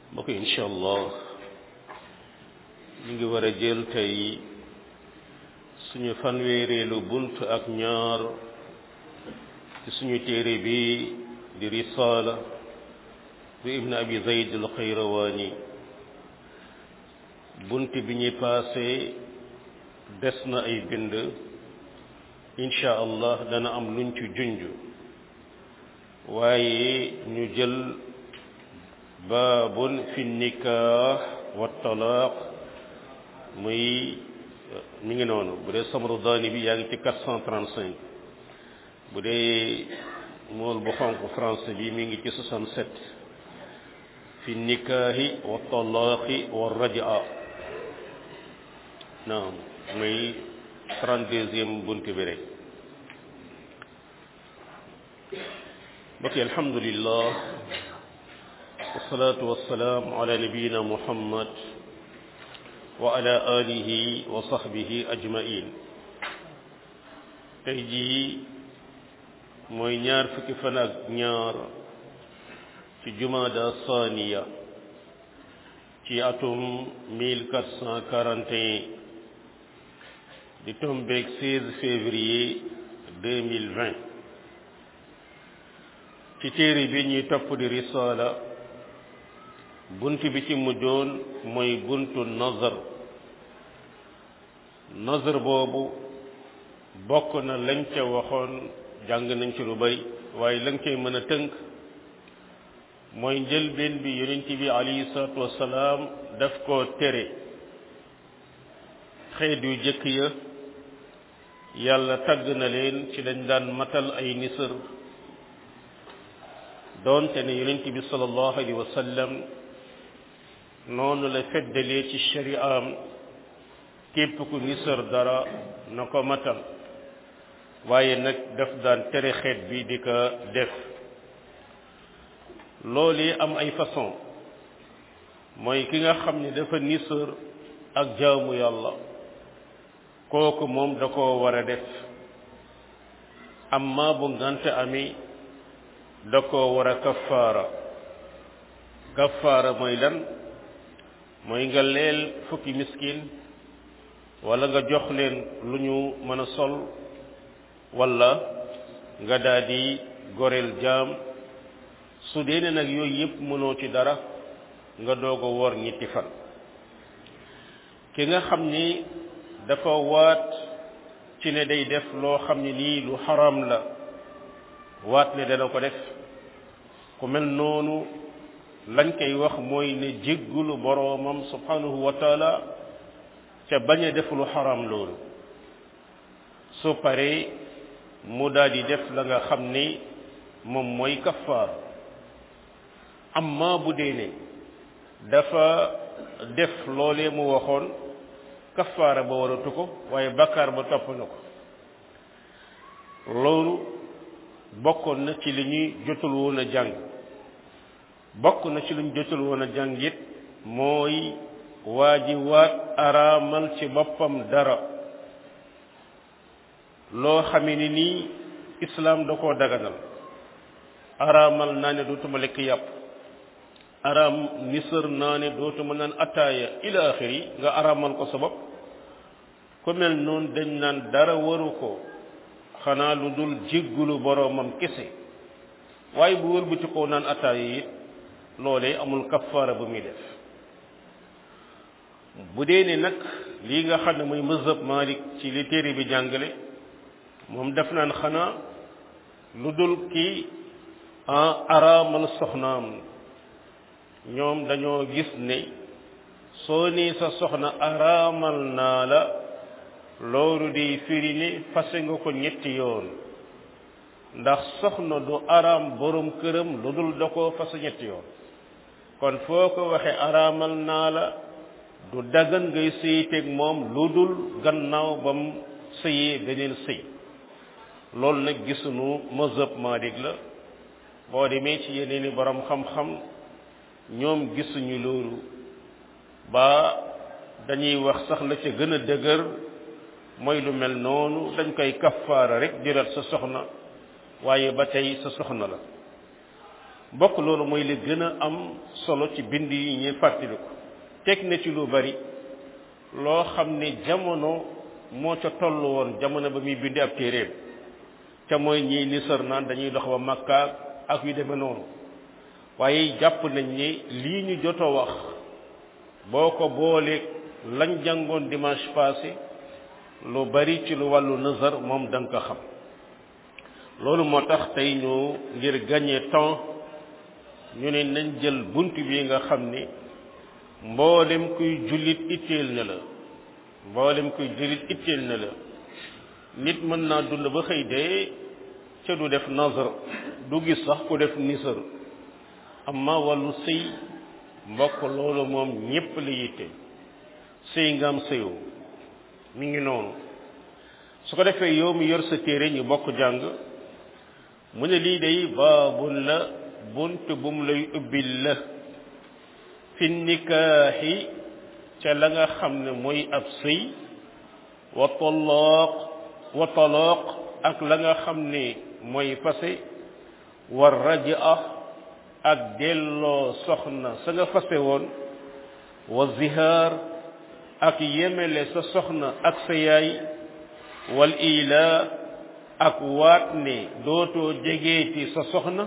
mbokk incha allah ñu ngi war a jël tey suñu fanweereelu bunt ak ñaar ci suñu téere bi di risaala bu ibn abi zayd al xayrawaani bunt bi ñuy paase des na ay bind incha allah dana am luñ ci junj waaye ñu jël baabun fi nikaax wa talaaq muy mi ngi noonu bu dee samru daani bi yaa ngi ci 435 bu dee mool bu xonq français bi mi ngi ci 67 fi nikaaxi wa talaaqi wa rajaa naam muy 32e bunt bi rek mbokk yi alhamdulillah wasalaatu wasalaam ala nabiyina muhammad wa ala alihi wa sahbihi ajmain tey jii mooy ñaar fukki fan ak ñaar ci jumada saaniya ci atum 1441 di tombeeg 16 février 2020 ci téere bi ñuy topp di risaala bunt bi ci mujjoon mooy buntu nazar nazar boobu bokk na lañ ca waxoon jàng nañ ci lu bari waaye lañ cay mën a tënk mooy njëlbeen bi yonent bi alayhi salaatu wassalaam daf koo tere xeet yu jëkk ya yàlla tagg na leen ci dañ daan matal ay nisër doonte ne yonent bi sallallahu alayhi wa sallam noonu la feddalee ci shari'am képp ku nisër dara na ko matal waaye nag daf daan tere xeet bi di ko def loolu am ay façon mooy ki nga xam ne dafa nisër ak jaamu yàlla kooku moom da koo war a def amma bu ngante ami da koo war a kafaara kafaara mooy lan mooy nga leel fukki miskin wala nga jox leen lu ñu mën a sol wala nga daal di goreel jaam su dee ne nag yooyu yëpp mënoo ci dara nga doog a woor ñetti fan ki nga xam ni dafa waat ci ne day def loo xam ne nii lu xaram la waat ne dana ko def ku mel noonu lañ koy wax mooy ne jéggulu boroomam subhanahu wa taala ca bañ a def lu xaram loolu su paree mu daal di def la nga xam ni moom mooy kafaar amma bu dee ne dafa def loolee mu waxoon kafaara ba waratu ko waaye bakkaar ba topp na ko loolu bokkoon na ci li ñuy jotul woon a jàng bokk na ci li ñu jotul woon a jàng it mooy waa ji waat araamal ci boppam dara loo xamee ni nii islaam da koo daganal araamal naa ne dootuma lekk yàpp araam nisër naa ne dootuma naan attaaya ila axiri nga araamal ko sa bopp ku mel noonu dañ naan dara waru ko xanaa lu dul jéggulu boroomam kese waaye bu wëlbati koo naan attaaya it loolee amul kafaara bu muy def bu dee ne nag lii nga xam ne mooy mazhab Malik ci li téere bi jàngale moom def naan xanaa lu dul kii en araamal soxnaam ñoom dañoo gis ne soo nii sa soxna araamal naa la loolu di firi ne fase nga ko ñetti yoon ndax soxna du araam borom këram lu dul da koo fase ñetti yoon kon foo ko waxe araamal naa la du dagan ngay sëyiteeg moom lu dul gannaaw ba mu sëyee beneen sëy loolu nag gisuñu mazhab Maalik la boo demee ci yeneen i borom xam-xam ñoom gisuñu loolu ba dañuy wax sax la ca gën a dëgër mooy lu mel noonu dañ koy kafaara rek jëlat sa soxna waaye ba tey sa soxna la mbokk loolu mooy li gën a am solo ci bind yi ñuy fàttaliku teg na ci lu bari loo xam ne jamono moo ca toll woon jamono ba muy bindi ab téeréem ca mooy ñii nisar naan dañuy dox ba makka ak yu demee noonu waaye jàpp nañ ni lii ñu joto wax boo ko booleeg lañ jàngoon dimanche passé lu bari ci lu wàllu nazar moom da nga ko xam loolu moo tax tey ñu ngir gagner temps ñu ne nañ jël bunt bi nga xam ni mboolem kuy jullit itteel na la mboolem kuy jullit itteel na la nit mën naa dund ba xëy dee ca du def nazar du gis sax ku def nisar amma wàllu sëy mbokk loolu moom ñépp la yitte sëy nga am sëyoo mi ngi noonu su ko defee yow mi yor sa téere ñu bokk jàng mu ne lii day baabun la bunt bu mu lay ubbil la fi nikaaxi ca la nga xam ne mooy ab sëy wa toloq wa toloq ak la nga xam ne mooy fase wa rajaa ak delloo soxna sa nga fase woon wa zihaar ak yemele sa soxna ak sa yaay wal ilaa ak waat ne dootoo jegeeti sa soxna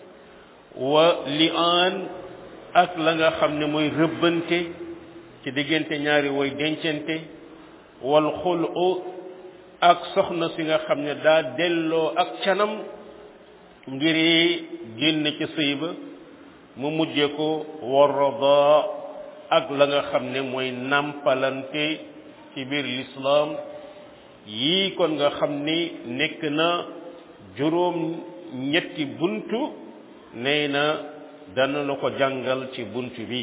wa li'aan ak la nga xam ne mooy rëbbante ci diggante ñaari way dencante wal xulu ak soxna si nga xam ne daa delloo ak canam ngir génn ci sëy ba mu mujje ko warada ak la nga xam ne mooy nàmpalante ci biir lislaam yii kon nga xam ni nekk na juróom ñetti buntu nee na dana la ko jàngal ci buntu bi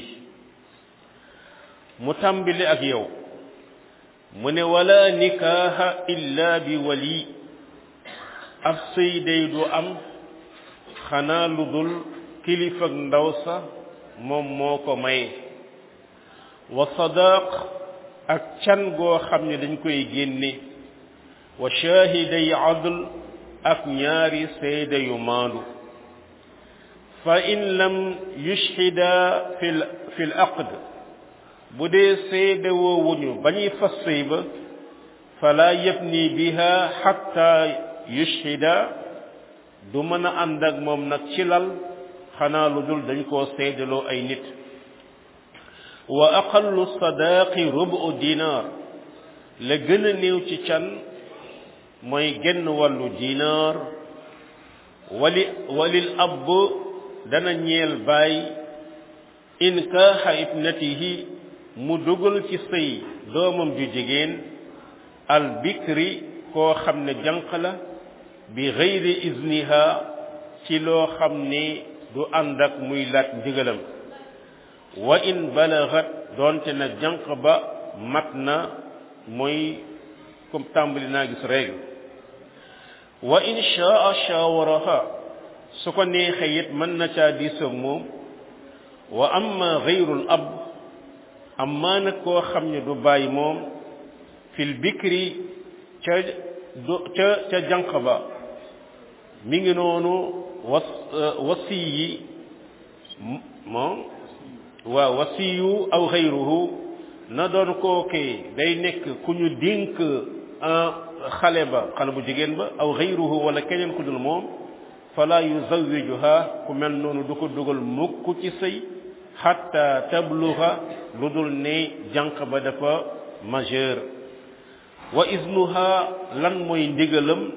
mu tàmbali ak yow mu ne wala nikaaha illa bi wali ab sëy day du am xanaa lu dul kilifa ak ndaw sa moom moo ko maye wa sadaq ak can goo xam ne dañ koy génne wa shaahiday adl ak ñaari seede yu maandu fa in lam yushhida fil fil aqd bu dee seede woowuñu ba ñuy fas sëy ba fala yabni biha hatta yushhida du mën a ànd ak moom nag ci lal xanaa lu dul dañ koo seedaloo ay nit wa aqallu sadaqi rubu dinar la gën a néew ci can mooy genn wàllu dinar wali walil ab dana ñeel baay in kaaxa ibnatihi mu dugal ci sëy doomam ju jigéen al bikri koo xam ne jànq la bi gayri izniha ci loo xam ni du ànd ak muy laaj ndigalam wa in balagat doonte na jànq ba mat na mooy comme tàmbali naa gis règle wa in shaa shawaraha su ko neexee it mën na caa diisoog moom wa amma gayrul ab amma nag koo xam ne du bàyyi moom fil bikri ca du ca ca jànq ba mi ngi noonu was wasi yi moom waaw wasiyu aw xayruhu na doon kookee day nekk ku ñu dénk xale ba xale bu jigéen ba aw xayruhu wala keneen ku dul moom fala yuzawijuha ku mel noonu du ko dugal mukk ci sëy xatta tabluga lu dul ne jànq ba dafa majeur wa iznuha lan mooy ndigalam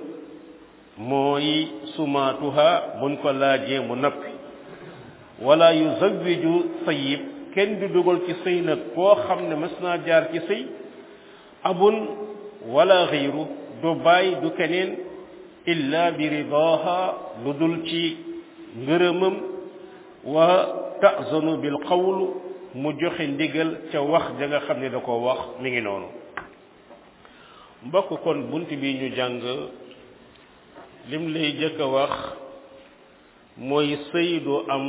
mooy sumaatuha buñ ko laajee mu nappi wala yuzawiju sayib kenn du dugal ci sëy nag koo xam ne mas naa jaar ci sëy abun wala xayru du bàyyi du keneen illa bi ridaha lu dul ci ngërëmam wa ta'zanu bil qawl mu joxe ndigal ca wax ja nga xam ne da ko wax mi ngi noonu mbokk kon bunt bi ñu jàng lim lay jëkk a wax mooy sëy du am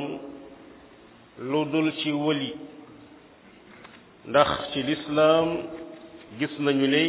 lu dul ci wëli ndax ci lislaam gis nañu ne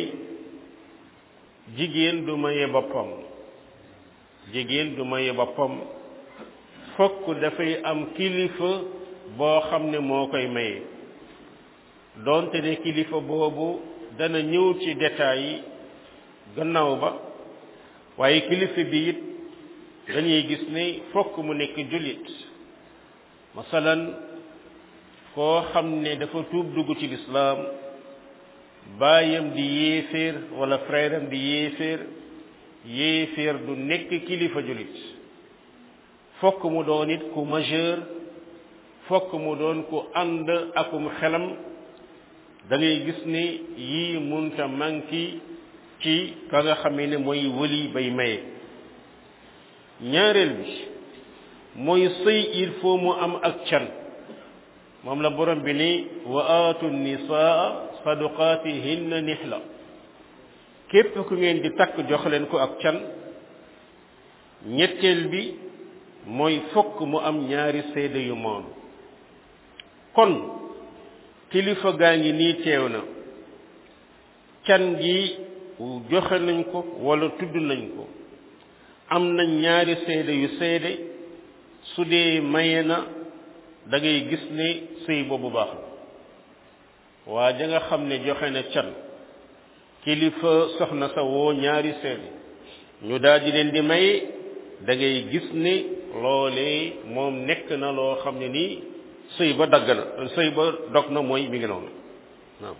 jigéen du maye boppam jigéen du maye boppam fokk dafay am kilifa boo xam ne moo koy maye doonte ne kilifa boobu dana ñëw ci détails yi gannaaw ba waaye kilifa bi it dañuy gis ne fokk mu nekk jullit masalan koo xam ne dafa tuub dugg ci lislaam baayam di yéeféer wala frère am di yéeféer yéeféer du nekk kilifa jullit fokk mu doon it ku majeur fokk mu doon ku ànd akum xelam da ngay gis ne yii munta manki ci ka nga xamee ne mooy wëli bay maye ñaareel bi mooy sëy il faut mu am ak can moom la borom bi ni wa aatu nisaa saduqaatihinna nihla képp ku ngeen di takk jox leen ko ak can ñetteel bi mooy fokk mu am ñaari seede yu moom kon kilifa gaa ngi nii teew na can gi joxe nañ ko wala tudd nañ ko am na ñaari seede yu seede su dee maye na da ngay gis ne sëy boobu baax na waa ja nga xam ne joxe na can kilifa soxna sa woo ñaari seede ñu daal di leen di maye da ngay gis ne loolee moom nekk na loo xam ne nii sëy ba dagg na sëy ba dog na mooy mi ngi noonu waaw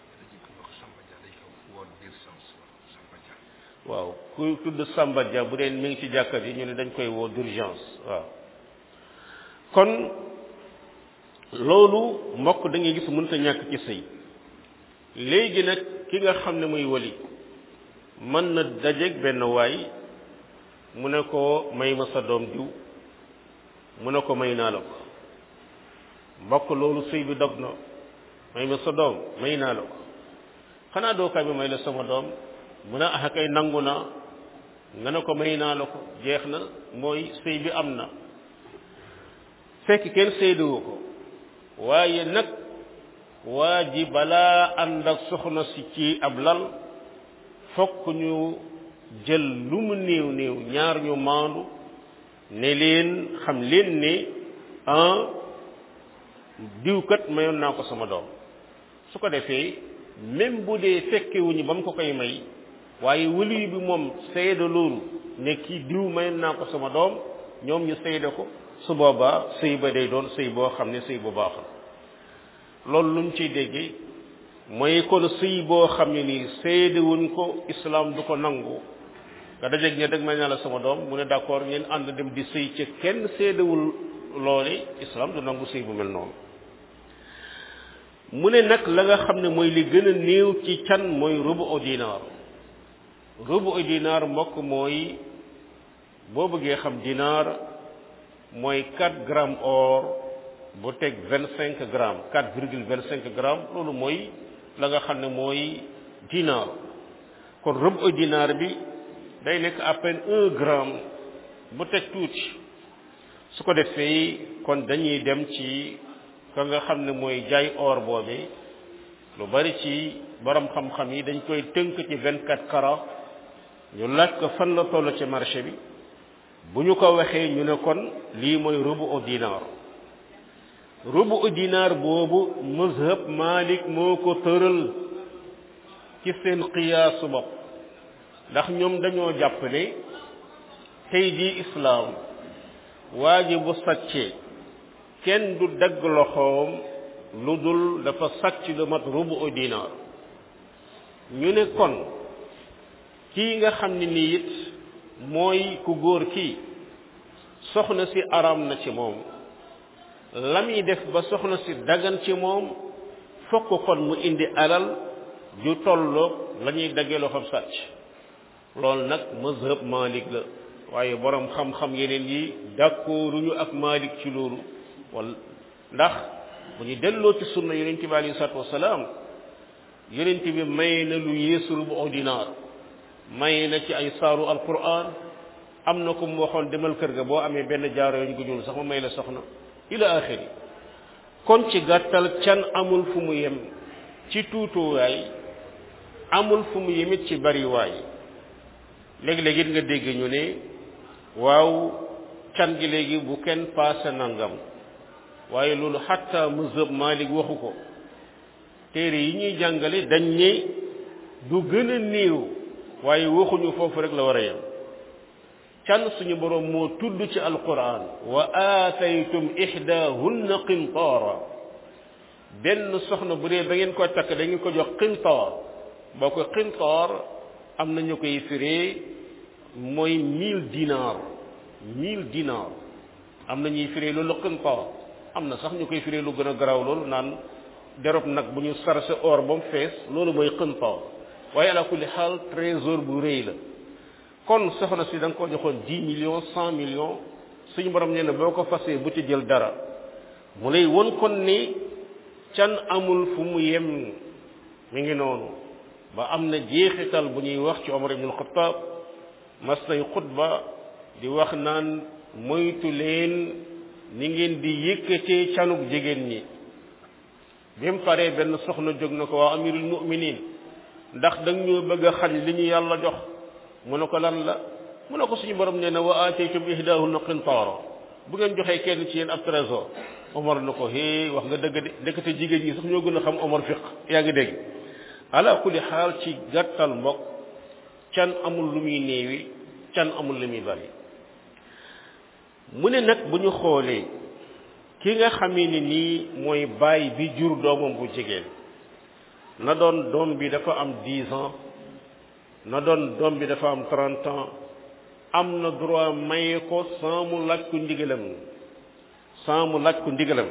waaw ku tudd Samba Dia bu dee mi ngi ci jàkka ji ñu ne dañ koy woo d'urgence waaw kon loolu mbokk da ngay gis mënta ñàkk ci sëy léegi nag ki nga xam ne muy wali mën na dajeeg benn waay mu ne ko may ma sa doom diw mu ne ko may naa la ko mbokk loolu sëy bi dog na may ma sa doom may naa la ko xanaa doo kaay bi may la sama doom mu ne ah kay nangu na nga ne ko may naa la ko jeex na mooy sëy bi am na fekk kenn séedewu ko waaye nag waa ji balaa ànd ak soxna si ci ab lal fokk ñu jël lu mu néew néew ñaar ñu maandu ne leen xam leen ne ah diwkat mayoon naa ko sama doom su ko defee même bu dee fekkewuñu ba mu ko koy may waaye wëli bi moom seede loolu ne kii diw mayoon naa ko sama doom ñoom ñu seede ko su boobaa sëy ba day doon sëy boo xam ne sëy bu baax la loolu lu mu ciy déggee mooy kon sëy boo xam ne nii seedewuñ ko islam du ko nangu nga dajeeg ne dag may naa la sama doom mu ne d'accord ngeen ànd dem di sëy ca kenn seedewul loole islam du nangu sëy bu mel noonu mu ne nag la nga xam ne mooy li gën a néew ci can mooy rubu o dinaar rubu o dinaar mbokk mooy boo bëggee xam dinaar mooy 4 grammes or bu teg 25 grammes 4 virgule 25 grammes loolu mooy la nga xam ne mooy dinaar kon rubu o dinaar bi day nekk à peine 1 gramme bu teg tuuti su ko defee kon dañuy dem ci ka nga xam ne mooy jaay or boobe lu bari ci borom xam-xam yi dañ koy tënk ci 24 carats ñu laaj ko fan la toll ci marché bi bu ñu ko waxee ñu ne kon lii mooy rubu u dinaar rubu u dinaar boobu mazhab Malik moo ko tëral ci seen qiyaasu bopp ndax ñoom dañoo jàpp ne tey jii islaam waa ji bu sàccee kenn du dagg loxoom lu dul dafa sàcc lu mat rubu u dinaar ñu ne kon kii nga xam ne nii it mooy ku góor kii soxna si araam na ci moom la muy def ba soxna si dagan ci moom fokk kon mu indi alal ju tolloog la ñuy daggee loxoom sàcc loolu nag mazhab Malik la waaye borom xam-xam yeneen yi d'accorduñu ak Malik ci loolu wala ndax bu ñu delloo ci sunna yonent bi alayhi salaatu wasalaam yonent bi may na lu yéesu rubu dinaar may na ci ay saaru alquran am na ko mu waxoon demal kër ga boo amee benn jaaro yoñ gu ñuul sax ma may la soxna ila axiri kon ci gàttal can amul fu mu yem ci tuutuwaay amul fu mu yemit ci bariwaay léeg-léeg it nga dégg ñu ne waaw can gi léegi bu kenn paase nangam waaye loolu xatta mazhab Malik waxu ko téere yi ñuy jàngale dañ ne du gën a néew waaye waxuñu foofu rek la war a yem can suñu boroom moo tudd ci alquran wa aataytum ihdahunna qintaara benn soxna bu dee ba ngeen ko takk da ngeen ko jox qintaar boo ko qintaar am na ñu koy firee mooy mille dinar mille dinar am na ñuy firee loolu qintaar am na sax ñu koy firee lu gën a garaaw loolu naan derob nag bu ñu sarse or ba mu fees loolu mooy qintaar waaye ala kulli xaal trésor bu rëy la kon soxna si da nga ko joxoon dix millions cent millions suñu borom nee na boo ko fasee bu ci jël dara mu lay won kon ni can amul fu mu yem mi ngi noonu ba am na jeexital bu ñuy wax ci Omar ibn al-Khattab mas nay xutba di wax naan moytu leen ni ngeen di yëkkatee canug jigéen ñi bi mu paree benn soxna jóg na ko waa amirul mu'minin ndax da ñu bëgg a xañ li ñu yàlla jox mu ne ko lan la mu ne ko suñu borom nee na wa aataytum ihdahunna qintaara bu ngeen joxee kenn ci yéen ab trésor Omar na ko hee wax nga dëgg de ndekete jigéen ñi sax ñoo gën a xam Omar fiq yaa ngi dégg ala kulli xaal ci gàttal mbokk can amul lu muy néewi can amul lu muy bari mu ne nag bu ñu xoolee ki nga xamee ni nii mooy baay bi jur doomam bu jigéen na doon doom bi dafa am dix ans na doon doom bi dafa am trente ans am na droit maye ko sans mu laaj ko ndigalam sans mu laaj ko ndigalam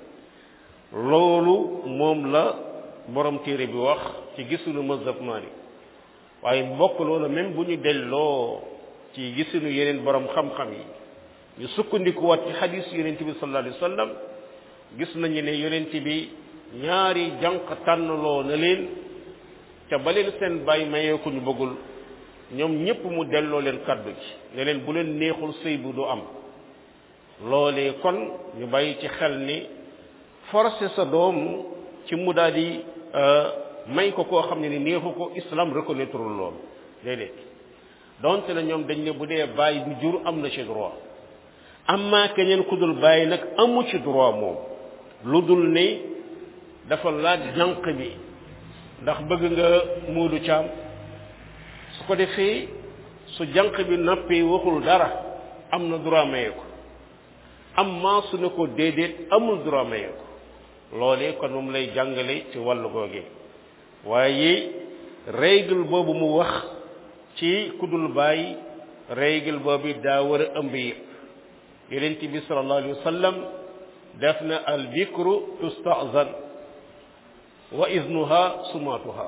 loolu moom la borom téere bi wax ci gisunu mazhab Maalik waaye mbokk loolu même bu ñu delloo ci gisunu yeneen borom xam-xam yi ñu sukkandikuwaat ci xadis yonent bi sallallahu alayhi wa sallam gis nañu ne yonent bi ñaari jànq tànnloo na leen ca ba leen seen bàyyi mayee ko ñu bëggul ñoom ñépp mu delloo leen kaddu ci ne leen bu leen neexul sëy bu du am loolee kon ñu bàyyi ci xel ni forcer sa doom ci mu daal di may ko koo xam ne ni neexu ko islam reconnaître loolu déedéet donte na ñoom dañ ne bu dee bàyyi du jur am na ci droit amma keneen ku dul bàyyi nag amu ci droit moom lu dul ne dafa laaj jànq bi ndax bëgg nga muudu caam su ko defee su jànq bi nappee waxul dara am na droit maye ko amma su ne ko déedéet amul droit maye ko loolee kon moom lay jàngale ci wàllu googee waaye règle boobu mu wax ci kudul bàyyi règle boobu daa war a ëmb yëpp yonent bi sallallahu alayhi wa sallam def na al bikru tustazan wa iznuha sumatuha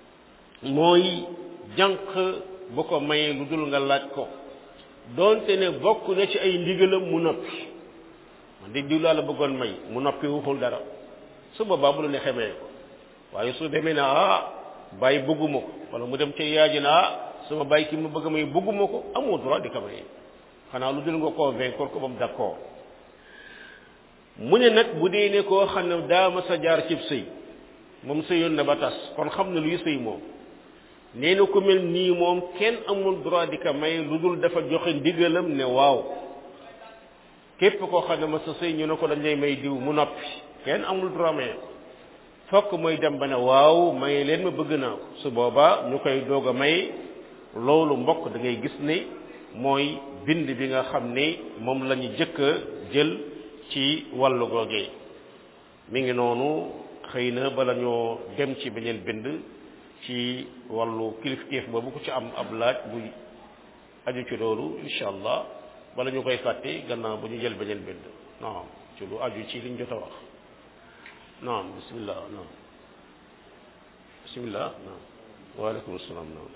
mooy jànq bu ko mayee lu dul nga laaj ko doonte ne bokk na ci ay ndigalam mu noppi man di diw laa la bëggoon may mu noppi waxul dara su boobaa bu la neexee maye ko waaye su demee ne ah bàyyi bëgguma ko wala mu dem ca yaaji na ah sama bàyyi ki mu bëgg may bëgguma ko amoo droit di ko maye xanaa lu dul nga convaincre ko ba mu d'accord mu ne nag bu dee ne koo xam ne daa ma sa jaar cib sëy moom sëyoon na ba tas kon xam na luy sëy moom nee na ku mel nii moom kenn amul droit di ko may lu dul dafa joxe ndigalam ne waaw képp koo xam ne ma sa sëy ñu ne ko dañ lay may diw mu noppi kenn amul droit may fokk mooy dem ba ne waaw may leen ma bëgg naa ko su boobaa ñu koy doog a may loolu mbokk da ngay gis ne mooy bind bi nga xam ne moom la ñu jëkk a jël ci wàllu googee mi ngi noonu xëy na bala ñoo dem ci beneen bind ci wàllu kilifteef boobu ku ci am ab laaj bu aju ci loolu incha allah bala ñu koy fàtte gannaaw bu ñu jël beneen bind naam ci lu aju ci liñ jot a wax naam bismillah naam bismillah naam waaleykum salaam naam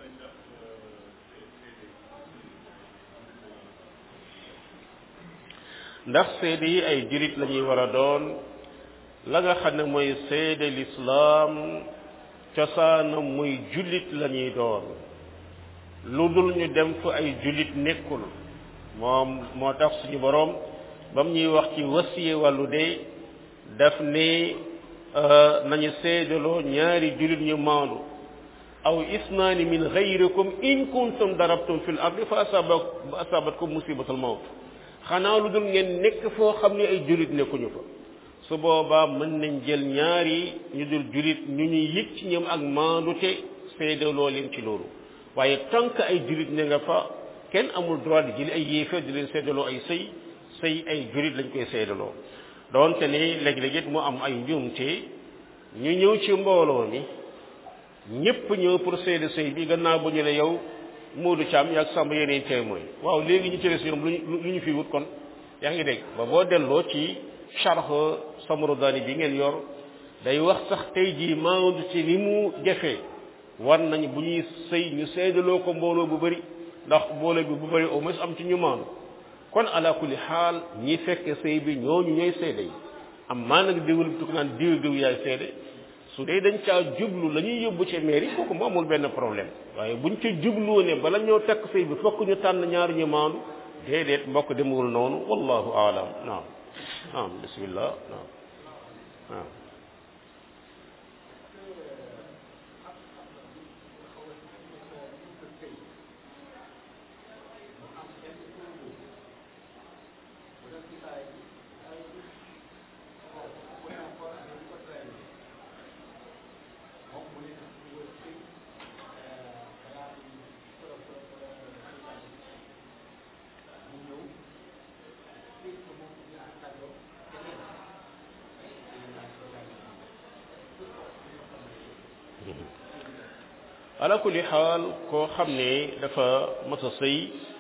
ndax seede yi ay jurit la ñuy war a doon la nga xam ne mooy seede lislaam cosaanam muy jullit la ñuy doon lu dul ñu dem fa ay jullit nekkul moom moo tax suñu boroom ba mu ñuy wax ci wasiye wàllu dee daf ne nañu seedaloo ñaari jullit ñu maandu aw isnaani min gayrikum in kuntum darabtum fil ardi fa asabat asabatkum musibatul mawt xanaa lu dul ngeen nekk foo xam ne ay jullit nekkuñu fa su boobaa mën nañ jël ñaari ñu dul jullit ñu ñuy yëg ci ñoom ak maandute seedaloo leen ci loolu waaye tant que ay jullit ne nga fa kenn amul droit di jëli ay yéefar di leen seedaloo ay sëy sëy ay jullit lañ koy seedaloo doonte ni léeg-léeg it mu am ay njuumte ñu ñëw ci mbooloo mi ñépp ñëw pour seede sëy bi gannaaw bu ñu ne yow Moodu Caam yaag Samba yeneen témoin waaw léegi ñu ci des ñoom lu ñu fi wut kon yaa ngi dégg ba boo delloo ci charx Samru Daani bi ngeen yor day wax sax tey jii maandu ci ni mu jafee war nañ bu ñuy sëy ñu seedaloo ko mbooloo bu bëri ndax mbooloo bi bu bëri au moins am ci ñu maandu kon ala kulli xaal ñi fekke sëy bi ñooñu ñooy seede yi am maa nag diwul bi tukk naan diw diw yaay seede su dee dañ caa jublu la ñuy yóbbu ci mairie kooku mu amul benn problème waaye buñ ca jubloo ne bala ñoo takk sëy bi fokk ñu tànn ñaar ñu maandu déedéet mbokk demewul noonu wallahu aalam naam naam bismillah naam naam ala kulli xaal koo xam ne dafa mas a sëy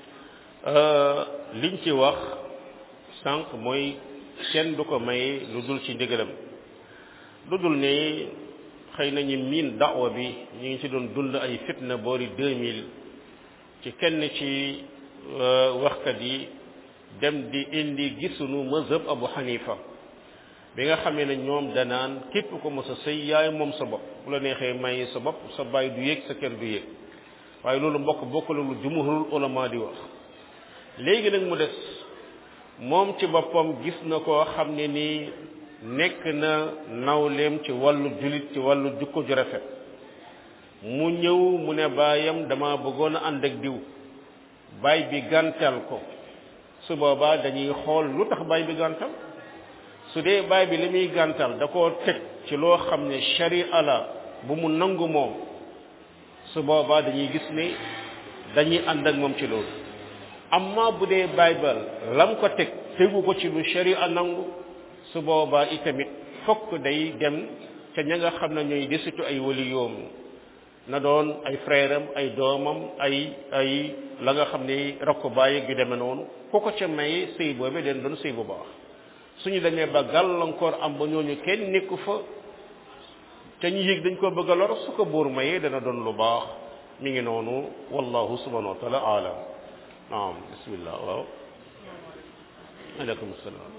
liñ ci wax sànq mooy kenn du ko may lu dul ci ndigalam lu dul ne xëy na ñi miin daawa bi ñu ngi ci doon dund ay fitna boori 2000 ci kenn ci waxkat yi dem di indi gisunu mazhab Abu Hanifa bi nga xamee ne ñoom danaan képp ko mos a sëy yaay moom sa bopp bu la neexee may sa bopp sa baay du yéeg sa kër du yéeg waaye loolu mbokk bokk la lu jumhurul ulama di wax léegi nag mu des moom ci boppam gis na koo xam ne nii nekk na nawleem ci wàllu julit ci wàllu jukko ju rafet mu ñëw mu ne baayam dama bëggoon a ànd ak diw baay bi gàntal ko su boobaa dañuy xool lu tax baay bi gàntal su dee baay bi li muy gàntal da koo teg ci loo xam ne sharia la bu mu nangu moom su boobaa dañuy gis ne dañuy ànd ak moom ci loolu amma bu dee baay ba lam ko teg tegu ko ci lu sharia nangu su boobaa itamit fokk day dem ca ña nga xam ne ñooy desitu ay wali yoom na doon ay frère am ay doomam ay ay la nga xam ne rakk bàyyi gi demee noonu ku ko ca may sëy boobee den doon sëy bu baax suñu demee ba gàllankoor am ba ñooñu kenn nekku fa te ñu yëg dañ ko bëgg a lor su ko buur mayee dana doon lu baax mi ngi noonu wallahu subhanahu wa taala alam naam bismillah waaw aleykum salaam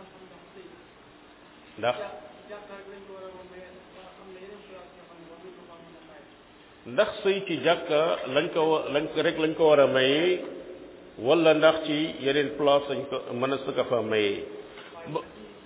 ndax ndax sëy ci jàkka lañ ko lañ ko rek lañ ko war a mayee wala ndax ci yeneen place lañ ko mën a sëkka fa mayee ba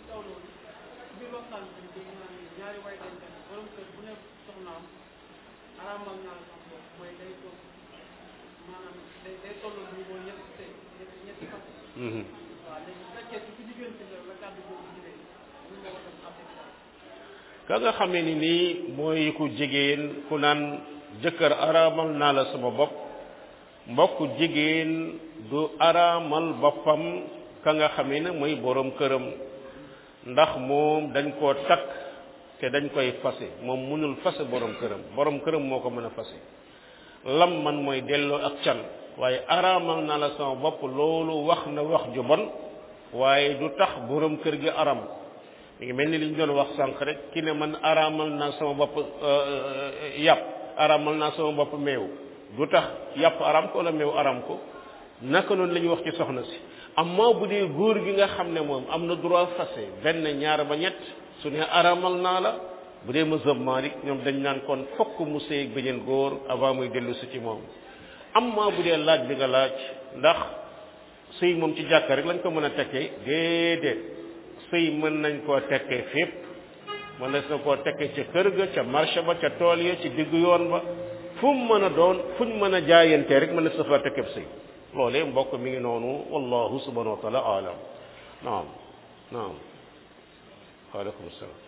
ka nga xamee ni nii mooy ku jigéen ku naan jëkkër araamal naa la sama bopp mbokk jigéen du araamal boppam ka nga xamee ne mooy borom këram ndax moom dañ koo takk te dañ koy fase moom mënul fase borom këram borom këram moo ko mën a fase lam man mooy delloo ak can waaye araamal naa la sama bopp loolu wax na wax ju bon waaye du tax borom kër gi aram mi ngi mel ni li ñu doon wax sànq rek ki ne man araamal naa sama bopp yàpp araamal naa sama bopp meew du tax yàpp aram ko wala meew aram ko naka noonu la ñuy wax ci soxna si amma bu dee góor gi nga xam ne moom am na droit fase benn ñaar ba ñett su ne araamal naa la bu dee mazhab Malik ñoom dañ naan kon fokk mu sëy beneen góor avant muy dellu si ci moom amma bu dee laaj bi nga laaj ndax sëy moom ci jàkka rek lañ ko mën a tekkee déedéet sëy mën nañ koo tekkee fépp mën na koo tekkee ca kër ga ca marché ba ca tool ya ci diggu yoon ba fu mu mën a doon fuñ mën a jaayantee rek mën na sa fa tekkee sëy loolee mbokk mi ngi noonu wallahu subhanahu wa taala alam naam naam waaleykum salaam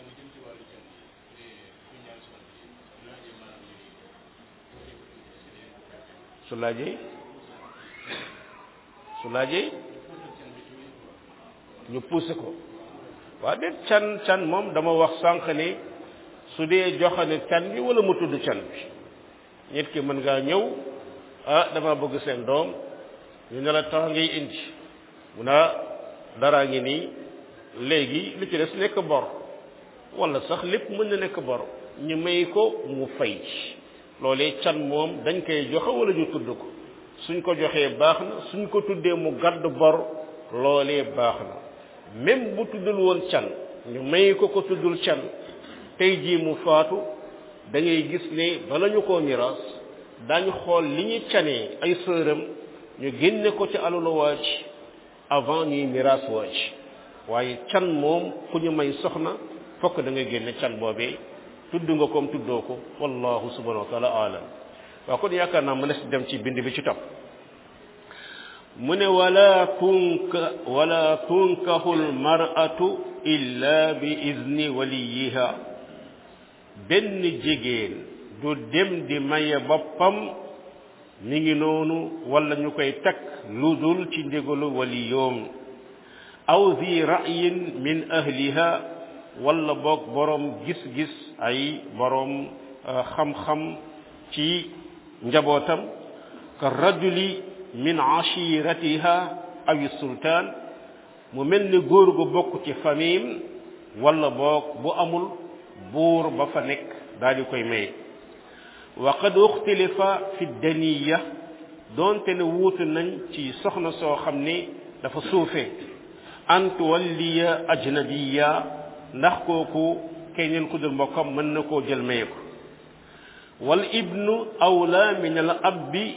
su laajee su laajee ñu poussé ko waa déet can can moom dama wax sànq ni su dee joxane can bi wala mu tudd can bi nit ki mën ngaa ñëw ah dama bëgg seen doom ñu ne la temps ngay indi mu naa daraa ngi nii léegi li ci des nekk bor wala sax lépp mën na nekk bor ñu may ko mu fay loolee can moom dañ koy joxe wala ñu tudd ko suñ ko joxee baax na suñ ko tuddee mu gàdd bor loolee baax na même bu tuddul woon can ñu may ko ko tuddul can tey jii mu faatu da ngay gis ne bala ñu koo miraas daañu xool li ñu canee ay sëram ñu génne ko ci alalu waaj avant ñuy miraas waaj waaye can moom ku ñu may soxna fokk da ngay génne can boobee tudd nga koom tuddoo ko wallahu subhanahu wa taala alam waaw kon yaakaar naa mënees dem ci bind bi ci topp mu ne wala tunka wala tunkahu lmaratu illa bi izni waliyiha benn jigéen du dem di maye boppam mi ngi noonu wala ñu koy takk lu dul ci ndigalu waliyoom aw zi ra'yin min ahliha wala boog boroom gis-gis ay boroom xam-xam ci njabootam ka rajuli min ashiratiha aw sultaan mu mel ni góor gu bokk ci famille wala boog bu amul buur ba fa nekk daal di koy maye wa qad uxtilifa fi daniya doonte ne wuutu nañ ci soxna soo xam ne dafa suufe an tuwalliya ajnabiya ndax kooku keneen ku dul mbokkam mën na koo jël maye ko wal ibnu awla min al abbi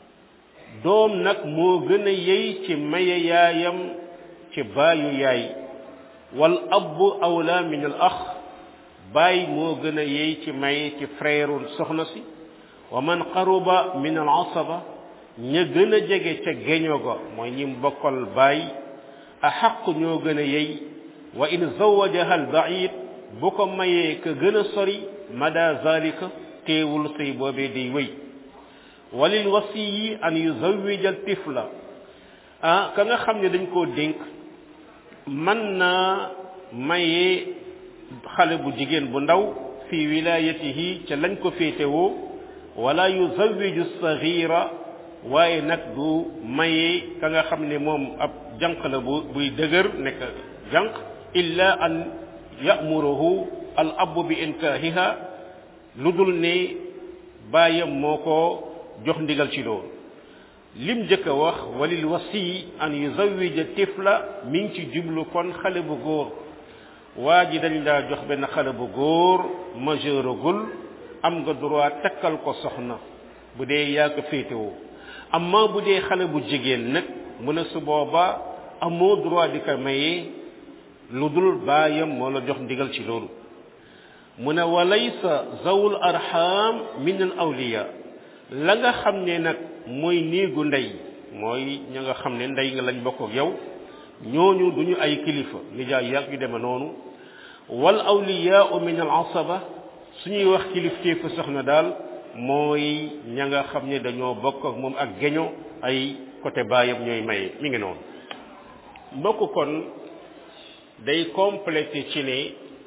doom nag moo gën a yey ci maye yaayam ci baayu yaay wal abbu awla min al ax baay moo gën a yey ci maye ci frère soxna si wa man qaruba min al asaba ña gën a jege ca geño ga mooy ñi bokkal baay a xaq ñoo gën a yey wa in zawajaha al baid bu ko mayee ka gën a sori mada zalika teewul sëy boobee day wéy walil wasiyi an yuzawija al tifla ah ka nga xam ne dañ koo dénk mën naa mayee xale bu jigéen bu ndaw fi wilayatihi ca lañ ko féetewoo wala yuzawiju sagira waaye nag du mayee ka nga xam ne moom ab jànq la bu buy dëgër nekk jànq illa an yamuruhu al abu bi inkaahiha lu dul ne bàyyam moo ko jox ndigal ci loolu lim njëkk a wax walil wasi an yuzawija tifla mi ngi ci jublu kon xale bu góor waa ji dañ daa jox benn xale bu góor majeuragul am nga droit takkal ko soxna bu dee yaa ko féetewoo amma bu dee xale bu jigéen nag mu ne su boobaa amoo droit di ko mayee lu dul baayam moo la jox ndigal ci loolu mu ne walaysa zawul arham min al awliya la nga xam ne nag mooy néegu ndey mooy ña nga xam ne ndey nga lañ bokk ak yow ñooñu duñu ay kilifa nijaay yàgg yu deme noonu wal awliyaau min al asaba suñuy wax kilifteefu soxna daal mooy ña nga xam ne dañoo bokk ak moom ak geño ay côté baayam ñooy maye mi ngi noonu mbokk kon day complété ci ne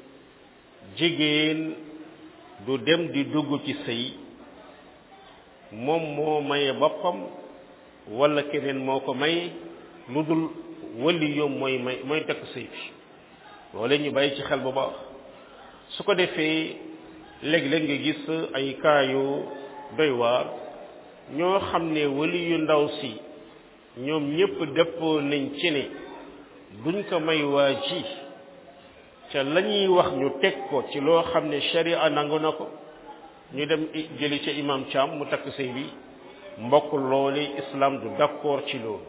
jigéen du dem di dugg ci sëy moom moo maye boppam wala keneen moo ko may lu dul wali yoom mooy may mooy takk sëy bi loole ñu bàyyi ci xel bu baax su ko defee léeg-léeg nga gis ay kaayu doy waar ñoo xam ne wali yu ndaw si ñoom ñépp dëppoo nañ ci ne duñ ko may waa ji ca la ñuy wax ñu teg ko ci loo xam ne sharia nangu na ko ñu dem jëli ca imam Thiam mu takk sëy bi mbokk loolu islam du d'accord ci loolu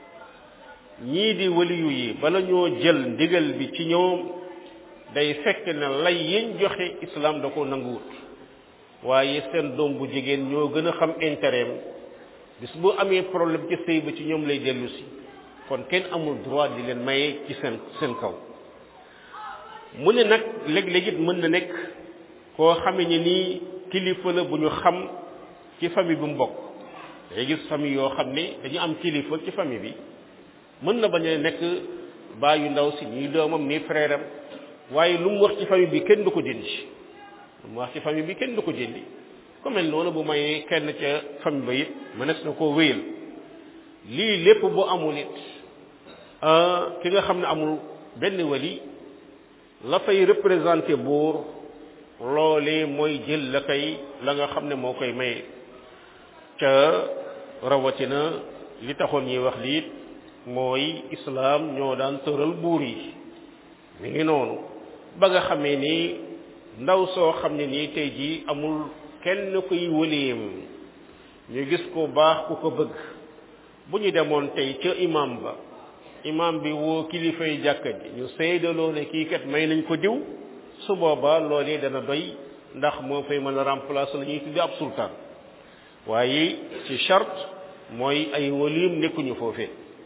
ñii di waliyu yi bala ñoo jël ndigal bi ci ñoom day fekk ne lay yiñ joxe islam da ko nanguwut waaye seen doom bu jigéen ñoo gën a xam intérêt bis bu amee problème ci sëy ba ci ñoom lay dellu si kon kenn amul droit di leen maye ci seen seen kaw mu ne nag léeg-léeg it mën na nekk koo xame ni nii kilifa la bu ñu xam ci famille bu mu bokk day gis famille yoo xam ne dañu am kilifa ci famille bi mën na bañ a nekk baayu ndaw si ñuy doomam nii frère am waaye lu mu wax ci famille bi kenn du ko dindi lu mu wax ci famille bi kenn du ko dindi ku mel noonu bu mayee kenn ca famille ba it mënees na koo wéyal lii lépp bu amul it ki nga xam ne amul benn wali la fay représenté buur loolee mooy jël la koy la nga xam ne moo koy maye ca rawatina li taxoon ñuy wax liit mooy islaam ñoo daan tëral buur yi mi ngi noonu ba nga xamee ni ndaw soo xam ne nii tey jii amul kenn kuy wëleem ñu gis ko baax ku ko bëgg bu ñu demoon tey ca imam ba imam bi woo kilifay jàkka ji ñu seydaloo ne kii kat may nañ ko diw su boobaa loolee dana doy ndax moo fay mën a remplacer la ñuy tudde ab sultaan waaye ci charte mooy ay waliim nekkuñu foofee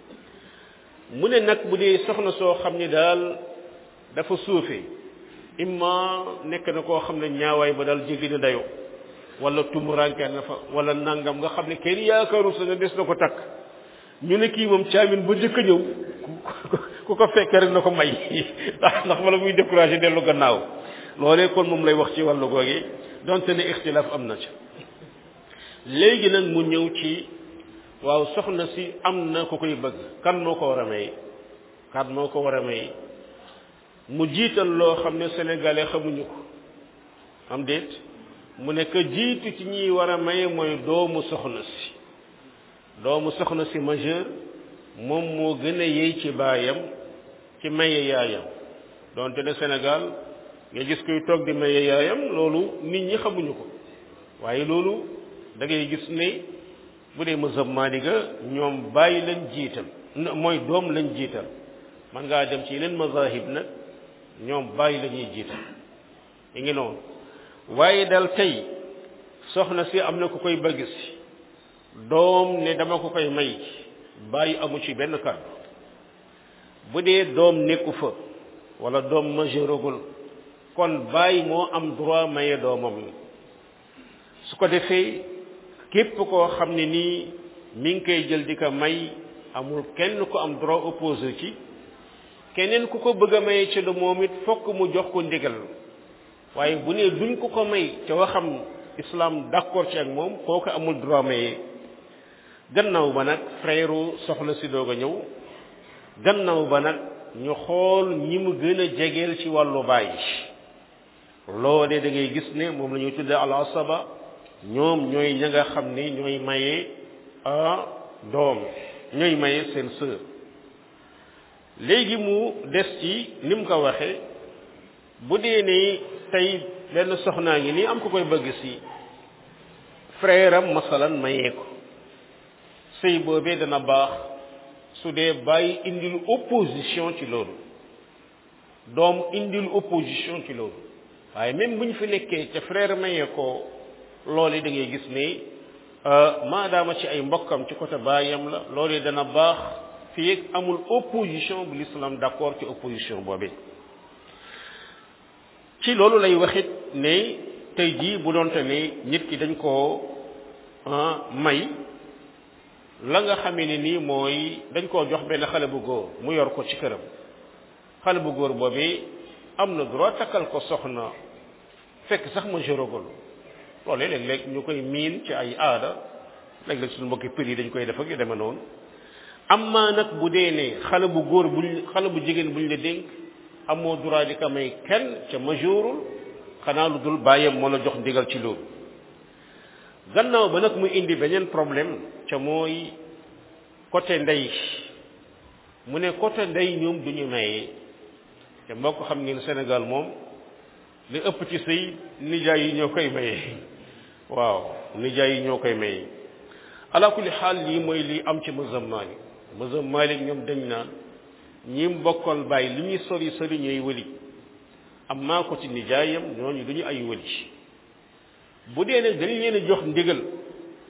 mu ne nag bu dee soxna soo xam ni daal dafa suufe imma nekk na koo xam ne ñaawaay ba daal jéggi na dayo wala tumuranke na fa wala nangam nga xam ne kenn yaakaaru sa ne des na ko takk ñu ne kii moom caamin ba jëkk a ñëw ku ko fekkee rek na ko may ndax ndax wala muy découragé dellu gannaaw loolee kon moom lay wax ci wàllu googi donte ne ixtilaaf am na ci léegi nag mu ñëw ci waaw soxna si am na ku koy bëgg kan moo ko war a may kan moo ko war a may mu jiital loo xam ne sénégalais xamuñu ko am déet mu nekk jiitu ci ñiy war a may mooy doomu soxna si doomu soxna si majeur moom moo gën a yey ci baayam ci maye yaayam donte ne Sénégal nga gis kuy toog di maye yaayam loolu nit ñi xamuñu ko waaye loolu da ngay gis ne bu dee mazhab Maaliga ñoom bàyyi lañ jiital mooy doom lañ jiital man ngaa dem ci yeneen mazahib nag ñoom bàyyi la ñuy jiital yi ngi noonu waaye dal tey soxna si am na ku koy bëgg si doom ne dama ko koy may bàyyi amu ci benn kàddu bu dee doom nekku fa wala doom majeuragul kon bàyyi moo am droit maye doomam su ko defee képp koo xam ne nii mi ngi koy jël di ko may amul kenn ku am droit opposé ci keneen ku ko bëgg a maye ci lu moom it fokk mu jox ko ndigal waaye bu ne duñ ko ko may ca waxam islam d'accord ci ak moom kooku amul droit maye gannaaw ba nag frère soxna si doog a ñëw gannaaw ba nag ñu xool ñi mu gën a jegeel ci wàllu baay loolee da ngay gis ne moom la ñuy tuddee al asaba ñoom ñooy ña nga xam ne ñooy maye a doom ñooy maye seen sœur léegi mu des ci ni mu ko waxe bu dee ne tey benn soxnaa ngi nii am ko koy bëgg si frère am masalan mayee ko sëy boobee dana baax su dee bàyyi indil opposition ci loolu doom indil opposition ci loolu waaye même bu ñu fi nekkee ca frère mayee ko loolu da ngay gis ne maadaama ci ay mbokkam ci côté baayam la loolu dana baax fii ak amul opposition bu l'islam d'accord ci opposition boobee ci loolu lay waxit ne tey jii bu doonte ne nit ki dañ koo may la nga xamee ne nii mooy dañ koo jox benn xale bu góor mu yor ko ci këram xale bu góor boobee am na droit takkal ko soxna fekk sax ma jërogul loolu léeg-léeg ñu koy miin ci ay aada léeg-léeg suñu mbokki pël yi dañ koy def ak yu demee noonu amma nag bu dee ne xale bu góor buñ xale bu jigéen buñ la dénk amoo droit di ko may kenn ca majourul xanaa lu dul bàyyam moo la jox ndigal ci loolu gannaaw ba nag mu indi beneen problème ca mooy côté ndey mu ne côté ndey ñoom du ñu maye te moo ko xam ngeen Sénégal moom li ëpp ci sëy nijaay yi ñoo koy maye waaw nijaay yi ñoo koy maye ala kulli xaal lii mooy lii am ci mazhab Maalik mazhab Maalik ñoom dañ naan ñi bokkal bàyyi li ñuy sori sori ñooy wëli am maa ko ci nijaayam ñooñu du ñu ay wëli bu dee ne dañ leen a jox ndigal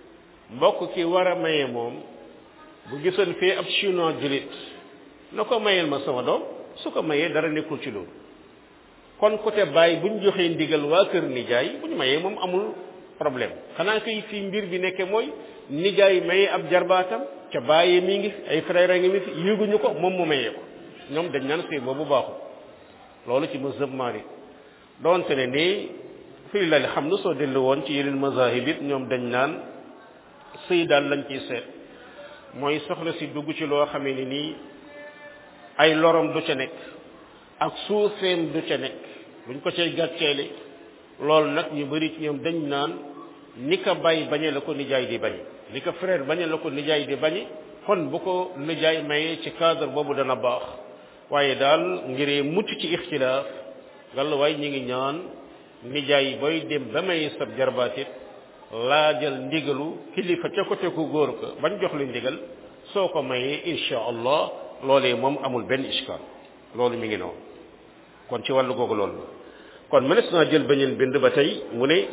mbokk ki war a maye moom bu gisoon fii ab chinois julit na ko mayeel ma sama doom su ko mayee dara nekkul ci loolu kon côté bàyyi bu ñu joxee ndigal waa kër nijaay bu ñu mayee moom amul problème xanaa kay fii mbir bi nekke mooy nijaay mayee ab jarbaatam ca bàyyee mi ngi ay frère ngi mi fi yéeguñu ko moom mu mayee ko ñoom dañ naan sëy boobu baaxul loolu ci mazhab Maalik doonte ne nii fii la xam na soo dellu woon ci yeneen mazahib it ñoom dañ naan sëy daal lañ ciy seet mooy soxna si dugg ci loo xamee ni nii ay lorom du ca nekk ak suufeem du ca nekk buñ ko cay gàcceele loolu nag ñu bari ci ñoom dañ naan ni ko bàyyi bañe la ko nijaay di bañe ni ko frère bañe la ko nijaay di bañe kon bu ko nijaay mayee ci cadre boobu dana baax waaye daal ngiree mucc ci ixtilaaf gàll waaye ñi ngi ñaan nijaay booy dem ba may sab jarbaatit laajal ndigalu kilifa ca côté ku góor ko bañ jox li ndigal soo ko mayee insha allah loolee moom amul benn iskal loolu mi ngi noonu kon ci wàllu googu loolu la kon mënees naa jël beneen bind ba tey mu ne